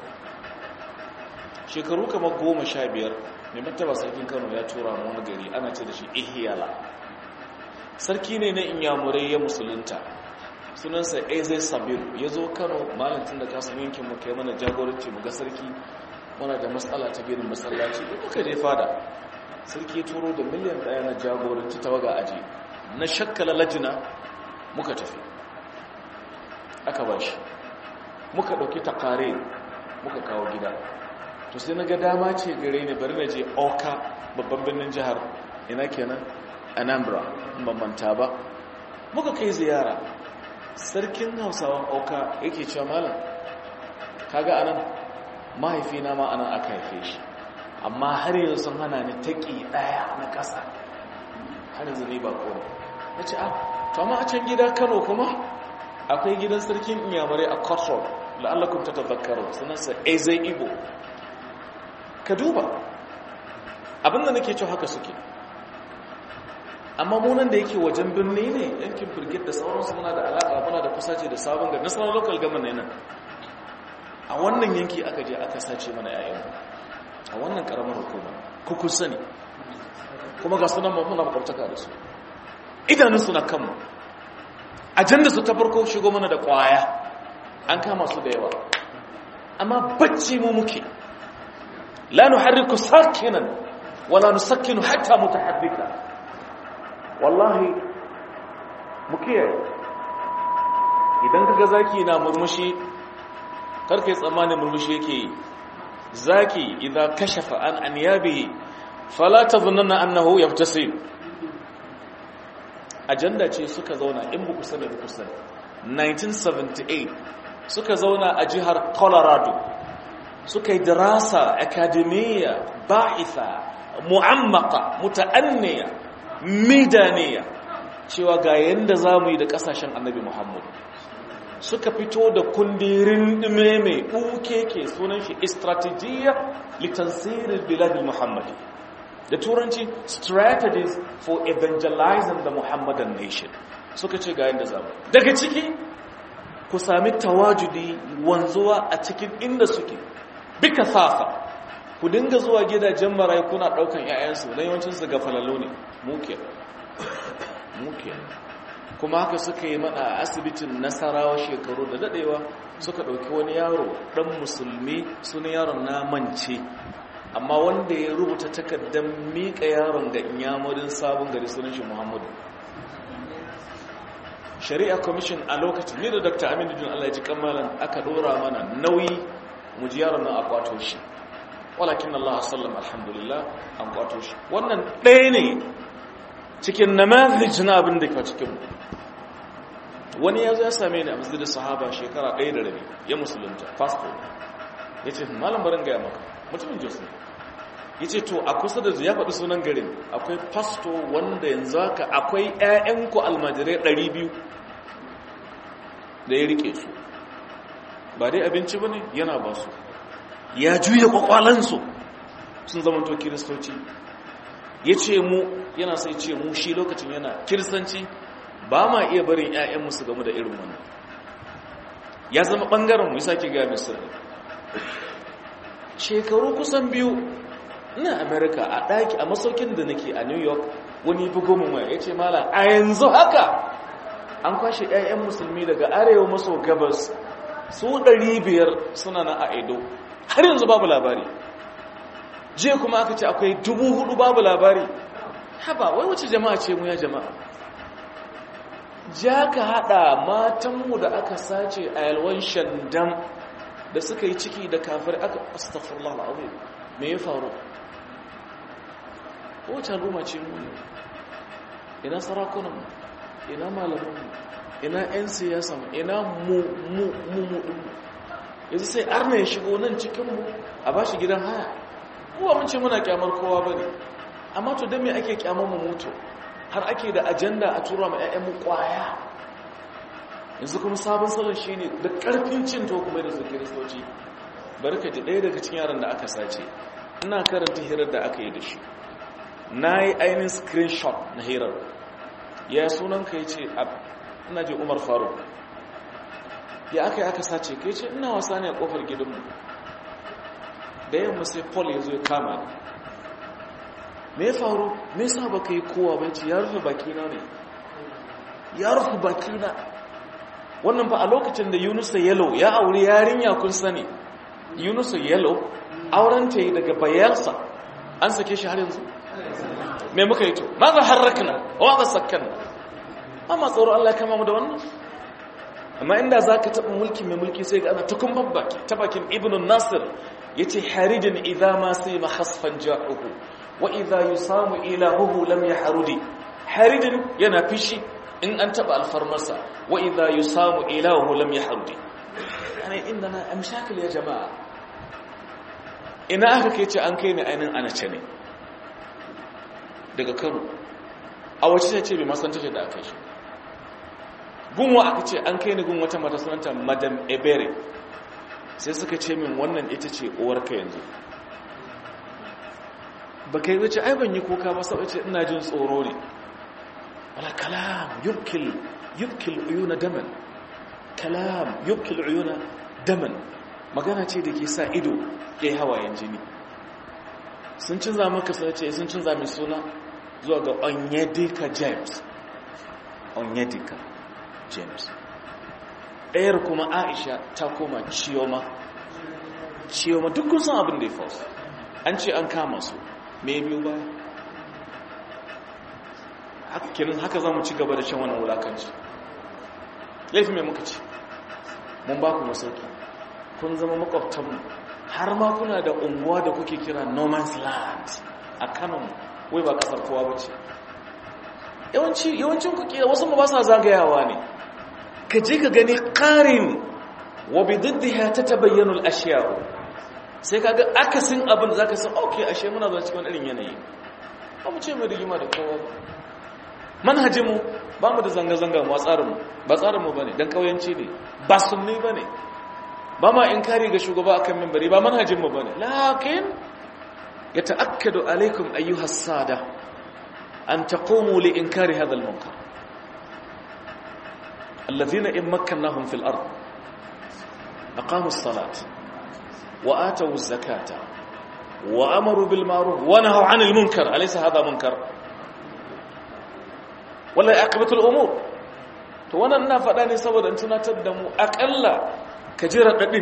shekaru kamar goma sha biyar mai martaba sarkin kano ya tura mu wani gari ana ce da shi ihiyala sarki ne na inyamurai ya musulunta sunansa eze sabir ya zo kano malantin da kasan yankin mu kai mana jagoranci mu ga sarki muna da matsala ta biyan masallaci da muka je fada sarki turo da miliyan ɗaya na jagoranci ta waga aji na shakkala lajina muka tafi aka ba shi muka ɗauki takare muka kawo gida to sai na ga dama ce gare ni bari na je oka babban birnin jihar ina kenan anambra bambanta ba muka kai ziyara sarkin hausawan oka yake cewa malam kaga anan mahaifina ma anan aka haife shi amma har yanzu sun hana ni taƙi ɗaya na ƙasa har yanzu ne ba kowa na ce ah to amma a can gida kano kuma akwai gidan sarkin inyamurai a kotrol la'allakun ta tazakaru sunansa eze igbo ka duba abinda nake cewa haka suke amma munan da yake wajen birni ne yankin birgit da sauransu muna da alaƙa muna da kusace da sabon gari nasarar local government nan a wannan yanki aka je aka sace mana yayan a wannan karamar hukuma kukun sani kuma ga sunan muna makwabtaka da su idanunsu na kanmu ajanda su ta farko shigo mana da kwaya an kama su da yawa amma bacci mu muke la nuharriku sakinan wala nusakkinu hatta mutahaddika wallahi muke idan kaga zaki na murmushi karkai tsammanin murmushi yake yi zaki idan kashafa an anyabihi fala tadhunna annahu yabtasim ajanda ce suka zauna in buku sani buku sani 1978 suka zauna a jihar colorado suka yi dirasa akademiya ba'itha mu'ammaka muta'anniya midaniya cewa ga yanda zamu yi da kasashen annabi muhammad suka fito da kundirin dime mai ke sunan shi strategiya litansirin biladil muhammadi da turanci strategies for evangelizing the muhammadan nation suka ce ga yadda zamu daga ciki ku sami tawajudi wanzuwa a cikin inda suke bika safa ku dinga zuwa gidajen marayu kuna daukan 'ya'yansu na yawancinsu ga falalo ne muke muke kuma haka suka yi mana a asibitin nasarawa shekaru da dadewa suka dauki wani yaro dan musulmi sunan yaron na mance amma wanda ya rubuta takardar miƙa yaron ga inyamurin sabon gari sunan shi muhammadu shari'a commission a lokacin ni da dr aminu jin allah ji kamalan aka dora mana nauyi mu ji yaron nan a kwato shi walakin allah sallam alhamdulillah an kwato shi wannan ɗaya ne cikin namazij na abin da ka cikin wani ya zo ya same ni a masjidin sahaba shekara ɗaya da rabi ya musulunta pastor ya ce malam barin gaya maka mutumin jos ne ya ce to a kusa da ya faɗi sunan garin akwai pasto wanda yanzu haka akwai 'ya'yanku almajirai 200 da ya rike su ba dai abinci ba ne yana ba su ya juya kwakwalansu sun zama to kiristoci ya ce mu yana sai ce mu shi lokacin yana kiristanci ba ma iya barin 'ya'yanmu su gamu da irin wannan ya zama ɓangaren mu ya sake gaya misali shekaru kusan biyu ina america a ɗaki a masaukin da nake a new york wani bugo mu mai ya ce mala a yanzu haka an kwashe 'ya'yan musulmi daga arewa maso gabas su 500 suna na a edo har yanzu babu labari je kuma aka ce akwai dubu hudu babu labari haba wai wace jama'a ce mu ya jama'a ja ka hada matanmu da aka sace a yalwan shandam da suka yi ciki da kafir aka astagfirullah al'azim me ya faru wacce al'umma ce mu ne ina sarakunanmu ina malamanmu ina 'yan siyasa ina mu mu mu mu yanzu sai arna ya shigo nan cikinmu a ba shi gidan haya kuwa mun ce muna kyamar kowa ba ne amma to don me ake kyamar mu mutu har ake da ajanda a tura ma 'ya'yanmu kwaya yanzu kuma sabon salon shi ne da ƙarfin cin to kuma da su kiristoci barka ji ɗaya daga cikin yaran da aka sace ina karanta hirar da aka yi da shi na yi ainihin screenshot na hirar ya sunan ka yi ce ina je umar faruk ya aka yi aka sace ka yi ce ina wasa ne a ƙofar gidanmu da yamma sai paul ya zo ya kama ni me ya faru me yasa ba ka yi kowa ba ce ya rufe bakina ne ya rufe bakina wannan fa a lokacin da yunusa yalo ya aure yarinya kun sani yunusa yalo auren ta yi daga bayelsa an sake shi har yanzu me muka yi to ma za harrakna wa za sakkanna amma tsoro Allah ya kama mu da wannan amma inda zaka taba mulki mai mulki sai ga ana tukun babbaki ta bakin ibnu nasir yace harijin idza ma sayma khasfan ja'uhu wa idza yusamu ilahuhu lam yahrudi harijin yana fishi in an taba alfarmarsa wa idza yusamu ilahuhu lam yahrudi yani indana amshakil ya jama'a ina aka kai ce an kai ni ainin anace ne daga kano a wace ce ce bai masan tashar da aka shi gunwa aka ce an kai ni gun wata mata sunanta madam ebere sai suka ce min wannan ita ce uwarka yanzu ba kai wace ai ban yi kuka ba sau ce ina jin tsoro ne wala kalam yubkil yubkil uyuna daman kalam yubkil uyuna daman magana ce da ke sa ido ya yi hawayen jini sun cinza maka sun ce sun cinza mai suna zuwa ga onyedika james onyedika james ɗayar kuma aisha ta koma ciyoma ciyoma duk kun san abin da ya faru an ce an kama su me biyu ba kirin haka za mu ci gaba da shan wannan wulakanci laifin mai muka ci mun ba ku masauki kun zama makwabtanmu har ma kuna da unguwa da kuke kira no man's land a kanon wai ba kasar kowa ba ce yawancin kuke wasu ba sa zagayawa ne ka je ka gani ƙarin wa bi diddiha ta tabayyanu al-ashya'u sai kaga akasin abin da zaka san okay ashe muna zuwa cikin irin yanayi ba mu ce mai rigima da kowa ba manhajinmu ba mu da zanga-zanga mu a tsarinmu ba tsarinmu ba ne don kauyanci ne ba sunni ba ne ba ma in kari ga shugaba akan mimbari ba manhajinmu ba ne lakin ya ta'akkadu alaikum ayyuhas sada an taqumu li inkari hadha al-munkar alladhina in makkannahum fil ard aqamu as-salat wa atu az-zakata wa amaru bil ma'ruf wa nahaw 'anil munkar alaysa hadha munkar wala aqibatul umur to wannan ina faɗa ne saboda in tunatar da mu akalla ka ji raɗaɗin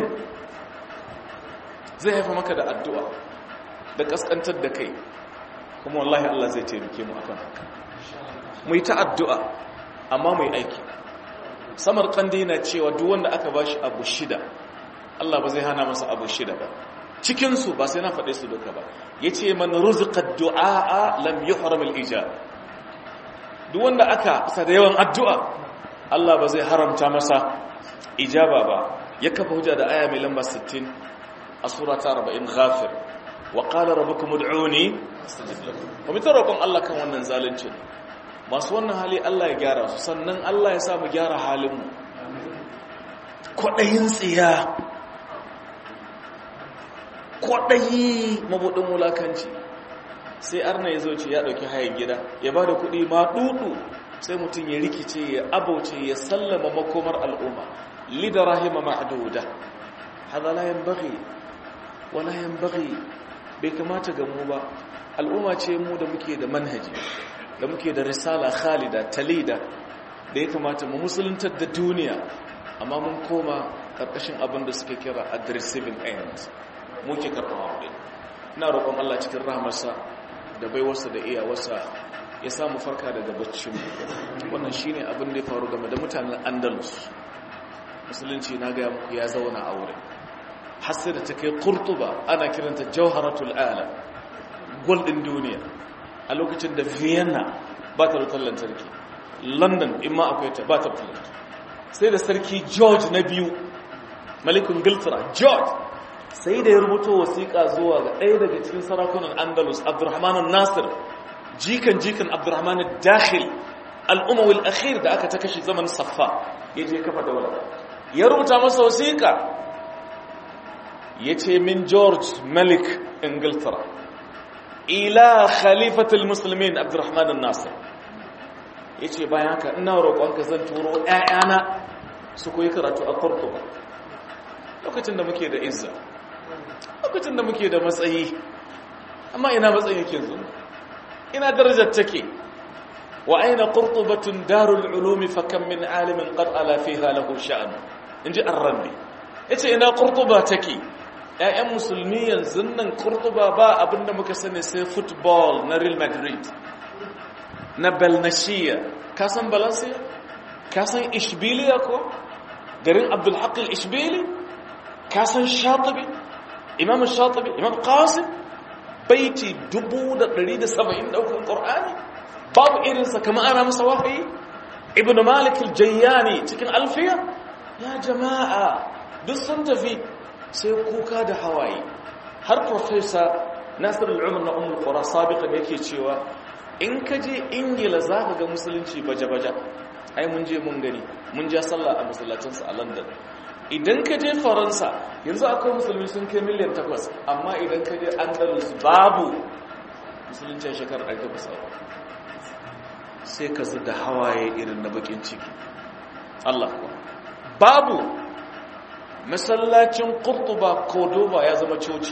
zai haifa maka da addu'a da ƙasƙantar da kai kuma wallahi Allah zai taimake mu akan haka mu yi ta addu'a amma mu yi aiki samar kandi na cewa duk wanda aka ba shi abu shida Allah ba zai hana masa abu shida ba cikinsu ba sai na faɗe su duka ba ya ce man ruziƙar du'a lam yi haramul ijab duk wanda aka sa da yawan addu'a Allah ba zai haramta masa ijaba ba ya kafa hujja da aya mai lamba 60 a sura ta 40 ghafir wa qala rabbukum ud'uni wa mu roƙon Allah kan wannan zalunci masu wannan hali Allah ya gyara su sannan Allah ya sa mu gyara halin mu kwadayin tsiya kwadayi mabudin wulakanci sai arna ya zo ce ya ɗauki hayan gida ya ba da kuɗi ma ɗuɗu sai mutum ya rikice ya abauce ya sallama makomar al'umma lida rahima ma'aduda haɗa layan bari wa layan bari bai kamata ga mu ba al'umma ce mu da muke da manhaji da muke da risala khalida talida da ya kamata mu musuluntar da duniya amma mun koma ƙarƙashin abin da suke kira at receiving end muke karɓar aure ina roƙon Allah cikin rahamarsa da baiwarsa da iyawarsa ya samu farka daga baccinmu wannan shine abin da ya faru game da mutanen andalus musulunci na gaya muku ya zauna a wurin har da ta kai kurtuba ana kiranta jauharatul ala gol ɗin duniya a lokacin da vienna ba ta rutar lantarki london in ma akwai ta ba ta rutar lantarki sai da sarki george na biyu malikun giltara george sai da ya rubuto wasiƙa zuwa ga ɗaya daga cikin sarakunan andalus abdurrahman nasir jikan jikan abdurrahman dakhil al'umawil akhir da aka ta kashe zaman saffa ya je kafa daular ya rubuta masa wasiƙa ya ce min george malik ingiltara ila khalifatul musulmin abdurrahman nasir ya ce bayan haka ina roƙonka zan turo ‘ya'yana su koyi karatu a kurkuku lokacin da muke da izza lokacin da muke da matsayi amma ina matsayi yake zo ina darajar take wa aina qurtubatun darul ulumi fa kam min alimin qad ala fiha lahu sha'an inji ar-rabbi yace ina qurtuba take ƴaƴan musulmi yanzu nan qurtuba ba abinda muka sani sai football na Real Madrid na Belnashia ka san Valencia ka san Ishbiliya ko garin Abdul Haq al-Ishbili ka san Shatibi imam shatibi imam qasim baiti 170 daukan qur'ani babu irinsa kamar ana masa wahayi ibnu malik al-jayyani cikin alfiya ya jama'a duk sun tafi sai kuka da hawaye har professor nasir al-umar na ummul qura sabiqan yake cewa in ka je ingila zaka ga musulunci baje-baje ai mun je mun gani mun ja sallah a masallacinsa a london idan ka je faransa yanzu akwai musulmi sun kai miliyan takwas amma idan ka je andalus babu musulunci shekarar ɗari takwas sai ka da hawaye irin na bakin ciki Allah kuwa babu masallacin kurtuba kodoba ya zama coci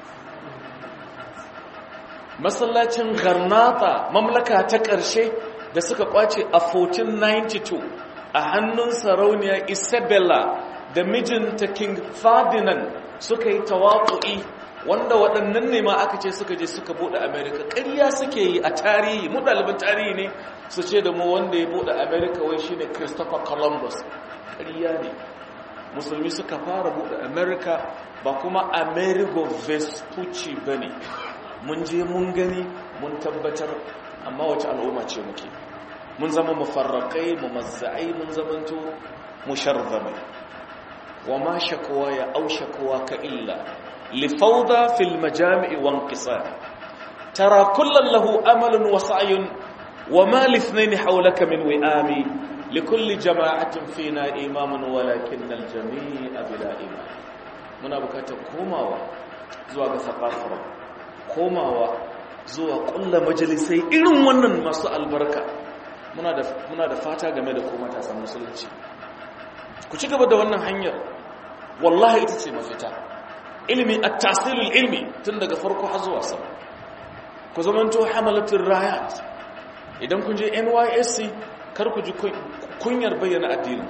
masallacin garnata mamlaka ta ƙarshe da suka kwace a 1492 a hannun sarauniya isabella da mijinta king ferdinand suka yi tawaƙu'i wanda waɗannan ne ma aka ce suka je suka buɗe america ƙarya suke yi a tarihi mu ɗaliban tarihi ne su ce da mu wanda ya buɗe america wai shine christopher columbus ƙarya ne musulmi suka fara buɗe america ba kuma amerigo vespucci ba ne mun je mun gani mun tabbatar amma wace al'umma ce muke mun zama mufarraƙai mumazza'ai mun zamanto musharzamai wa ma shakwa ya au shakwa ka illa لفوضى في المجامع وانقصار ترى كلا له أمل وسعي وما لاثنين حولك من وئام لكل جماعة فينا إمام ولكن الجميع بلا إمام muna bukatar komawa zuwa ga sakafar komawa zuwa kulla majalisai irin wannan masu albarka muna da fata game da ko matasan musulunci ku ci gaba da wannan hanyar wallahi ita ce mafita ilimi a tasirin ilmi tun daga farko har zuwa sama ku zamanto hamalatin rayat idan kun je nysc kar ku ji kunyar bayyana addinin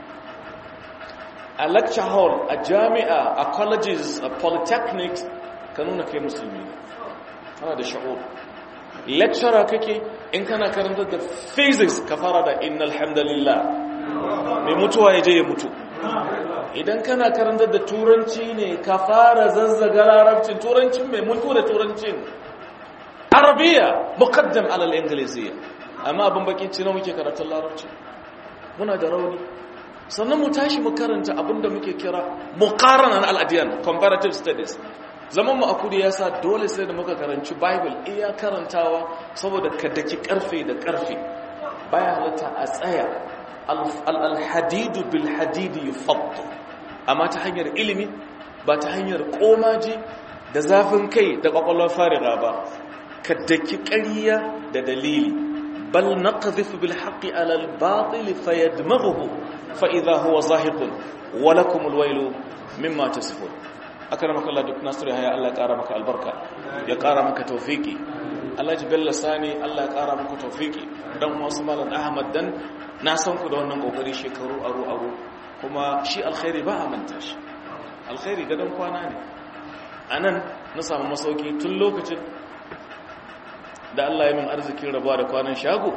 a lecture hall a jami'a a colleges a polytechnics ka nuna kai musulmi ne kana da sha'ur lecturer kake in kana karanta da physics ka fara da innal hamdalillah mai mutuwa ya je ya mutu idan kana karanta da turanci ne ka fara zazzaga larabcin turancin mai mutu da turancin arabiya muqaddam alal ingiliziya amma abin bakin ci na muke karatun larabci muna da rauni sannan mu tashi mu karanta abinda muke kira muqaranan al-adyan comparative studies zaman mu a kudi yasa dole sai da muka karanci bible iya karantawa saboda ka daki karfe da karfe baya halatta a tsaya al-hadidu bil hadidi yufaddu amma ta hanyar ilimi ba ta hanyar komaji da zafin kai da kwakwalwar fariga ba ka daki ƙarya da dalili bal naqdhifu bil haqqi ala al batil fayadmaghuhu fa idha huwa zahiqun wa lakum al waylu mimma tasifun akramaka Allah duk nasiru ya Allah ya kara maka albarka ya kara maka tawfiki Allah ji bella sani Allah ya kara maka tawfiki dan wasu malam Ahmad dan na san ku da wannan kokari shekaru aro aro kuma shi alkhairi ba a manta shi alkhairi gadon kwana ne anan na samu masauki tun lokacin da Allah ya min arzikin rabuwa da kwanan shago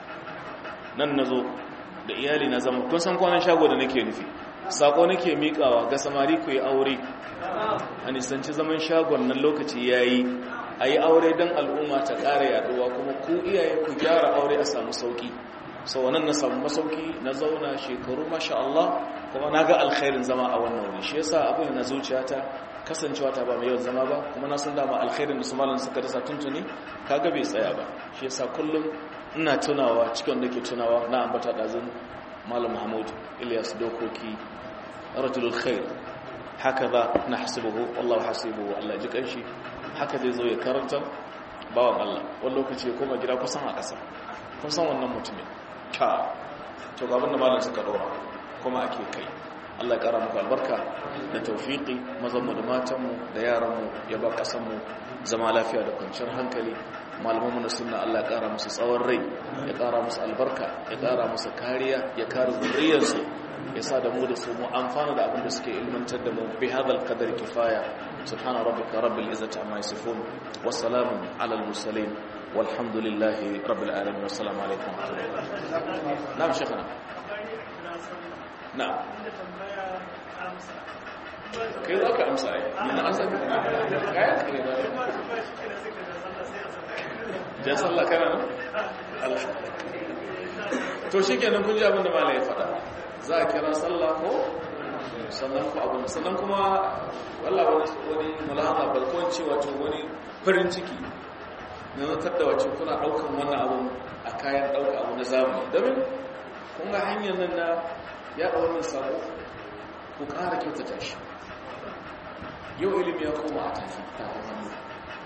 nan nazo da iyali na zama kun san kwanan shago da nake nufi sako nake mikawa ga samari ku yi aure a nisanci zaman shagon nan lokaci yayi a yi aure don al'umma ta ƙara yaduwa kuma ku iyaye ku gyara aure a samu sauki sau wannan na samu masauki na zauna shekaru masha Allah kuma na ga alkhairin zama a wannan wuri shi yasa abin na zuciyata kasancewa ta ba mai yawan zama ba kuma na san dama alkhairin da su malam suka dasa tuntuni kaga bai tsaya ba shi yasa kullum ina tunawa cikin da ke tunawa na ambata dazin malam Mahmud Ilyas Dokoki rajulul khair hakaza nahsibuhu wallahu hasibuhu Allah ji kanshi haka zai zo ya karanta bawan Allah wani lokaci ya koma gida kusan a ƙasa kun san wannan mutumin ka to ga abinda malam suka dora kuma ake kai Allah ya kara muku albarka da tawfiki mazanmu da matanmu da yaranmu ya ba kasanmu zama lafiya da kwanciyar hankali malamanmu na sunna Allah ya kara musu tsawon rai ya kara musu albarka ya kara musu kariya ya kare zuriyarsu ya sa da mu da su mu amfana da abin da suke ilmantar da mu bi hadal qadar kifaya subhana rabbika rabbil izzati amma yasifun wa salamun alal mursalin والحمد لله رب العالمين والسلام عليكم ورحمة الله نعم شيخنا نعم kai za ka amsa ai yana amsa kayan kare da jan sallah kana nan to shi kenan kun ji abin da malai ya faɗa za a kira sallah ko sannan ku abin sannan kuma wallah wani mulahaza balkon cewa wani farin ciki na zartar da wacce kuna ɗaukan wannan abu a kayan ɗauka abu na zamani domin kun ga hanyar nan na yaɗa wannan sabo ku ƙara kyautata shi yau ilimi ya koma a tafi tafin hannu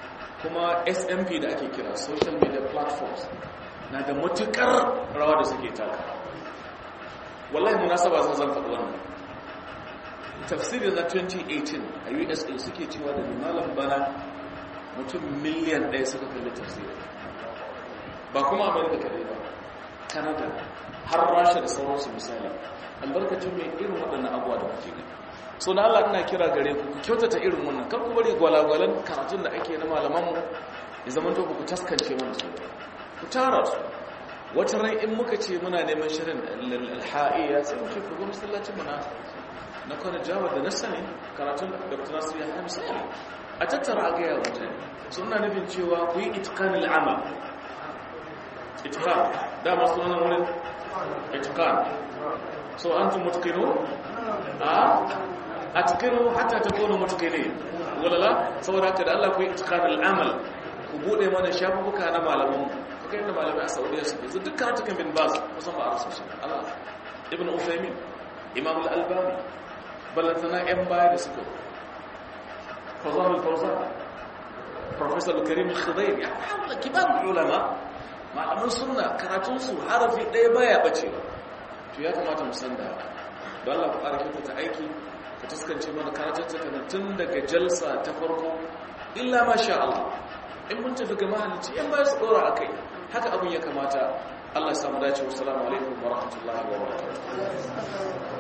kuma smp da ake kira social media platforms na da matukar rawa da suke taka wallahi munasaba zan zan faɗi wannan tafsirin na 2018 a usa suke cewa da malam bana mutum miliyan ɗaya suka kalli tafsirin ba kuma amerika kaɗai ba canada har rasha da sauransu misali albarkacin mai irin waɗannan abuwa da kuke gani so na allah ina kira gare ku ku kyautata irin wannan kar ku bari gwalagwalan karatun da ake na malamanmu ya zama to ku taskance mana su ku tara su wata ran in muka ce muna neman shirin alha'iya sai mu ce ku ga masallacin mana na kwana jawa da na sani karatun da dr nasir ya hamsa a tattara a gaya mutane suna nufin cewa ku yi itikanin amal itikan dama sunan wurin itikan so an tun mutukino a a tukino hatta ta kone mutukine walala saboda haka da allah ku yi itikanin amal ku bude mana shafuka na malaman ku kai da malamai a saudiya suke su duk karatukan bin bas kusan ba a rasu su ala ibn uthaymin imam al-albani ballantana 'yan baya da suka fazar al-fawzan professor karim al-khudair ya haula kibar ulama malaman sunna karatun su harafi ɗaya baya bacewa to ya kamata mu san da don Allah ku ƙara ta aiki ka taskance mana karatun ta tun daga jalsa ta farko illa ma sha Allah in mun tafi ga mahalicci yan baya su dora akai haka abin ya kamata Allah ya samu dace wassalamu alaikum wa rahmatullahi wa barakatuh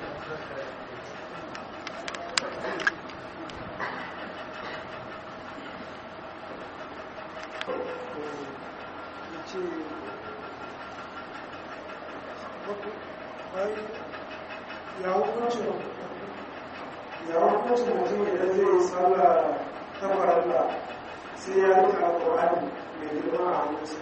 ya hukuncin ya hukuncin mutum idan zai yi sallah ta faralla sai ya rika alƙur'ani mai girma a hannunsa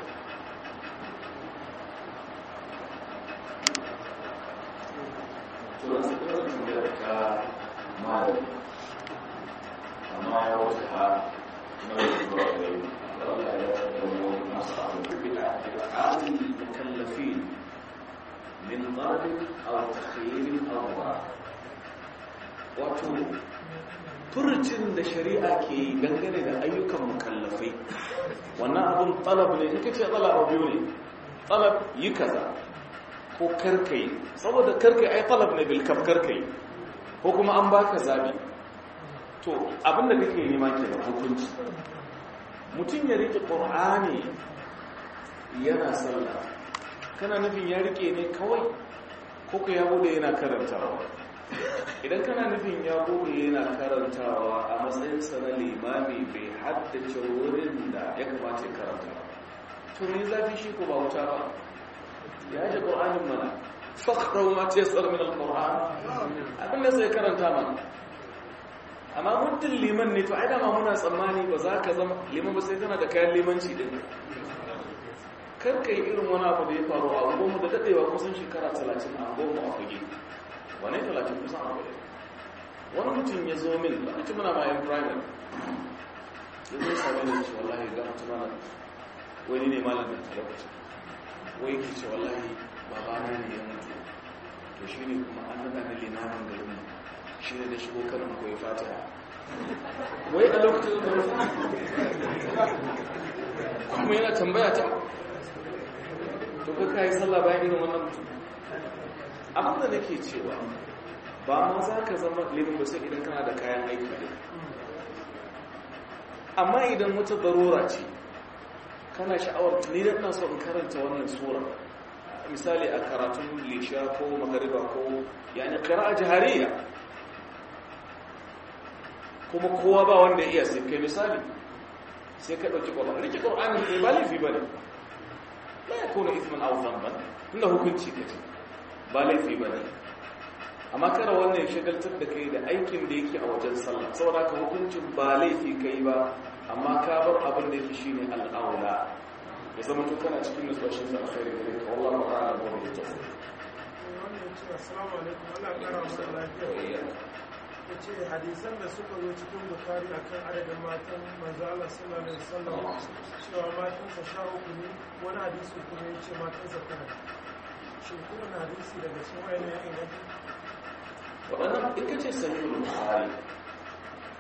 amma ya wuce ha na wasu zuwa gari Allah ya zama masu abu da المكلفين من ضرب أو تخيير أو ضرب wato furcin da shari'a ke dangane da ayyukan mukallafai wannan abin talab ne in kace talab biyu ne talab yi kaza ko karkai saboda karkai ai talab ne bil kaf karkai ko kuma an baka zabi to abin da kake nema ke da hukunci mutum ya rike qur'ani yana sallah kana nufin ya rike ne kawai ko ka ya bude yana karantawa idan kana nufin ya bude yana karantawa a matsayinsa na limami bai haddace wurin da ya kamata ya karanta to ne zafi shi ko ba wuta ba ya ji ƙor'anin mana fakhrau ma ta yasar min al-qur'an abin da sai karanta mana amma muddin liman ne to ai da ma muna tsammani ba za ka zama liman ba sai kana da kayan limanci din karka yi irin wani abu da ya faru a goma da daɗewa kusan shekara talatin a goma a fage wane talatin kusan a fage wani mutum ya zo min ba mutum muna mayan primary ya zo sami da ce wallahi ga mutum mana wani ne malam da talabacin wai ke ce wallahi babana ne ya mutu to shi ne kuma an nada na limamin garin mu shi ne da shigo karin koyi fata wai a lokacin da kuma yana tambaya ta to ka kai sallah bayan irin wannan mutum abin da nake cewa ba ma za ka zama limin ba sai idan kana da kayan aiki ne amma idan wata darura ce kana sha'awar ni da ina so in karanta wannan sura misali a karatun lisha ko magariba ko yani qira'a jahariya kuma kowa ba wanda ya iya sai kai misali sai ka dauki qur'ani rike qur'ani ne ba laifi bane la yakunu ithman aw dhanban inda hukunci kace ba laifi bane amma kara wannan ya shagaltar da kai da aikin da yake a wajen sallah saboda ka hukuncin ba laifi kai ba amma ka bar abin da yake shine al'aula ya zama to kana cikin nutsuwashin sa alkhairi gare ka wallahi ta'ala wa bi tawfiq assalamu alaikum Allah ya kara masa lafiya ya ce hadisan da suka zo cikin bukari a kan adadin matan manzo Allah sallallahu alaihi wasallam cewa matansa sha uku ne wani hadisi kuma ya ce matansa tara shin kuma na hadisi daga cikin wayannan ya inganta waɗannan in ka ce sahihul bukhari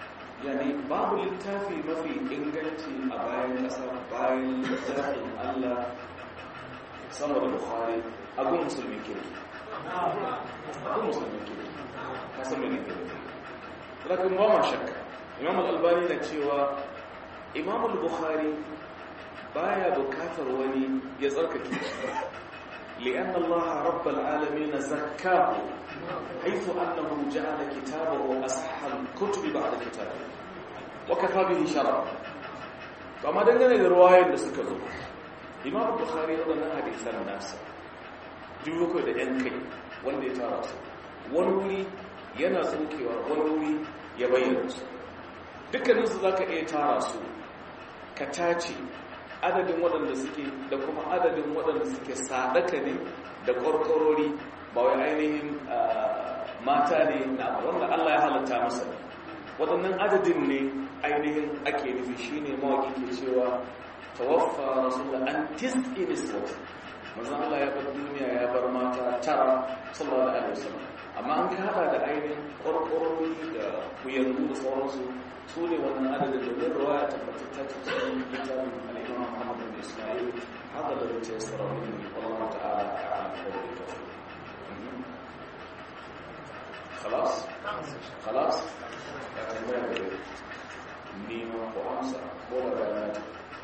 yani babu littafi mafi inganci a bayan ƙasa bayan littafin Allah sama da Bukhari abin musulmi kirki abin musulmi kirki kasan mai kirki lakin ba ma shakka imam al-albani na cewa imam al-bukhari baya bukatar wani ya tsarkake shi لأن الله رب العالمين زكاه حيث أنه جعل كتابه أصح الكتب بعد كتابه وكفى به شرع فما دنگane da ruwayoyin da suka zo Imam Bukhari wadannan hadisan nasa duk da yan kai wanda ya tara su wani wuri yana tsokewa wani wuri ya bayyana su dukkanin su zaka iya tara su ka tace adadin waɗanda suke da kuma adadin waɗanda suke sadaka ne da ƙwarƙwarori ba wai ainihin mata ne na wanda Allah ya halatta masa waɗannan adadin ne ainihin ake nufi shi ne mawaƙi ke cewa tawaffa rasulullah an tis'i niswat manzon Allah ya bar duniya ya bar mata tara sallallahu alaihi wasallam amma an ka hada da ainihin ƙwarƙwarori da kuyangu da sauransu su ne wannan adadin da zai ruwa ya tabbatar ta cikin littafin al'imam Muhammad bin Ismail hada da zai tsara min Allah ta'ala a'lam da tawfiq خلاص خلاص ya tambaya da nema ko amsa ko da bayanati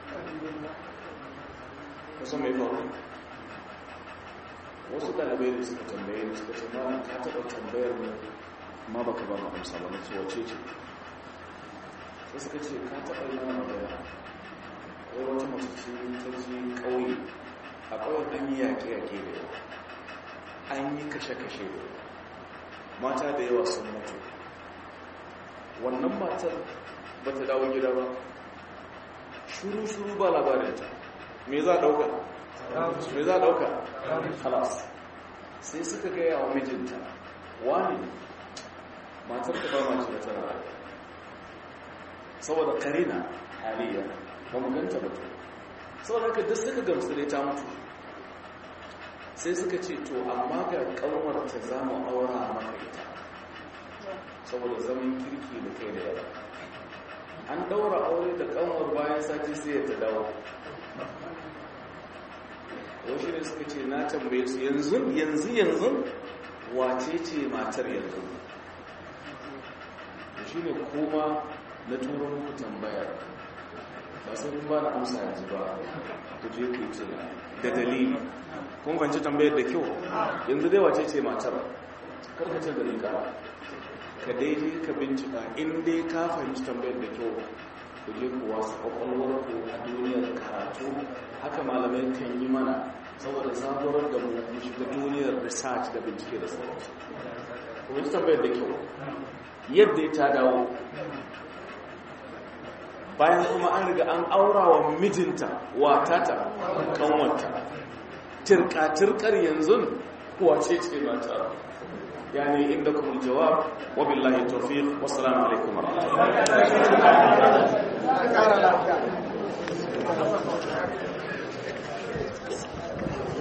kusan mai faru wasu dalibai da suka tambaye ni suka ce ma ka taɓa tambayar mu ma baka ba mu amsa ba na ce wace ce sai suka ce ka taɓa yi mana magana wai wata mace ce ta je ƙauye a ƙauyen an yi yaƙe-yaƙe da yawa an yi kashe-kashe da yawa mata da yawa sun mutu wannan matar ba ta dawo gida ba shuru-shuru ba labarinta me za a ɗauka? me za a ɗauka? halas sai suka gaya wa mijinta wani matar ta ba mace da tana saboda karina aliyya ba mu ganta ba saboda haka duk suka gamsu dai ta mutu sai suka ce to amma ga ƙanwar ta za mu aura maka ita saboda zaman kirki da kai da yara an daura aure da kanwar bayan sati sai ya ta dawo wasu ne suka ce na tambaye su yanzu yanzu yanzu wace ce matar yanzu da shi ne kuma na turo muku tambayar ba sai kun ba na amsa yanzu ba ku je ku yi da dalili kun kwanci tambayar da kyau yanzu dai wace ce matar karkacin da rika ka daidai ka bincika in dai ka fahimci tambayar da kyau ku je ku wasu kwakwalwar ku a duniyar karatu haka malamai kan yi mana saboda zaburar da mu mu shiga duniyar research da bincike da sauransu ku ji tambayar da kyau yadda ya ta dawo bayan kuma an riga an aura wa mijinta watata kanwanta tirka-tirkar yanzu wace ce mata يعني عندكم الجواب وبالله التوفيق والسلام عليكم ورحمة الله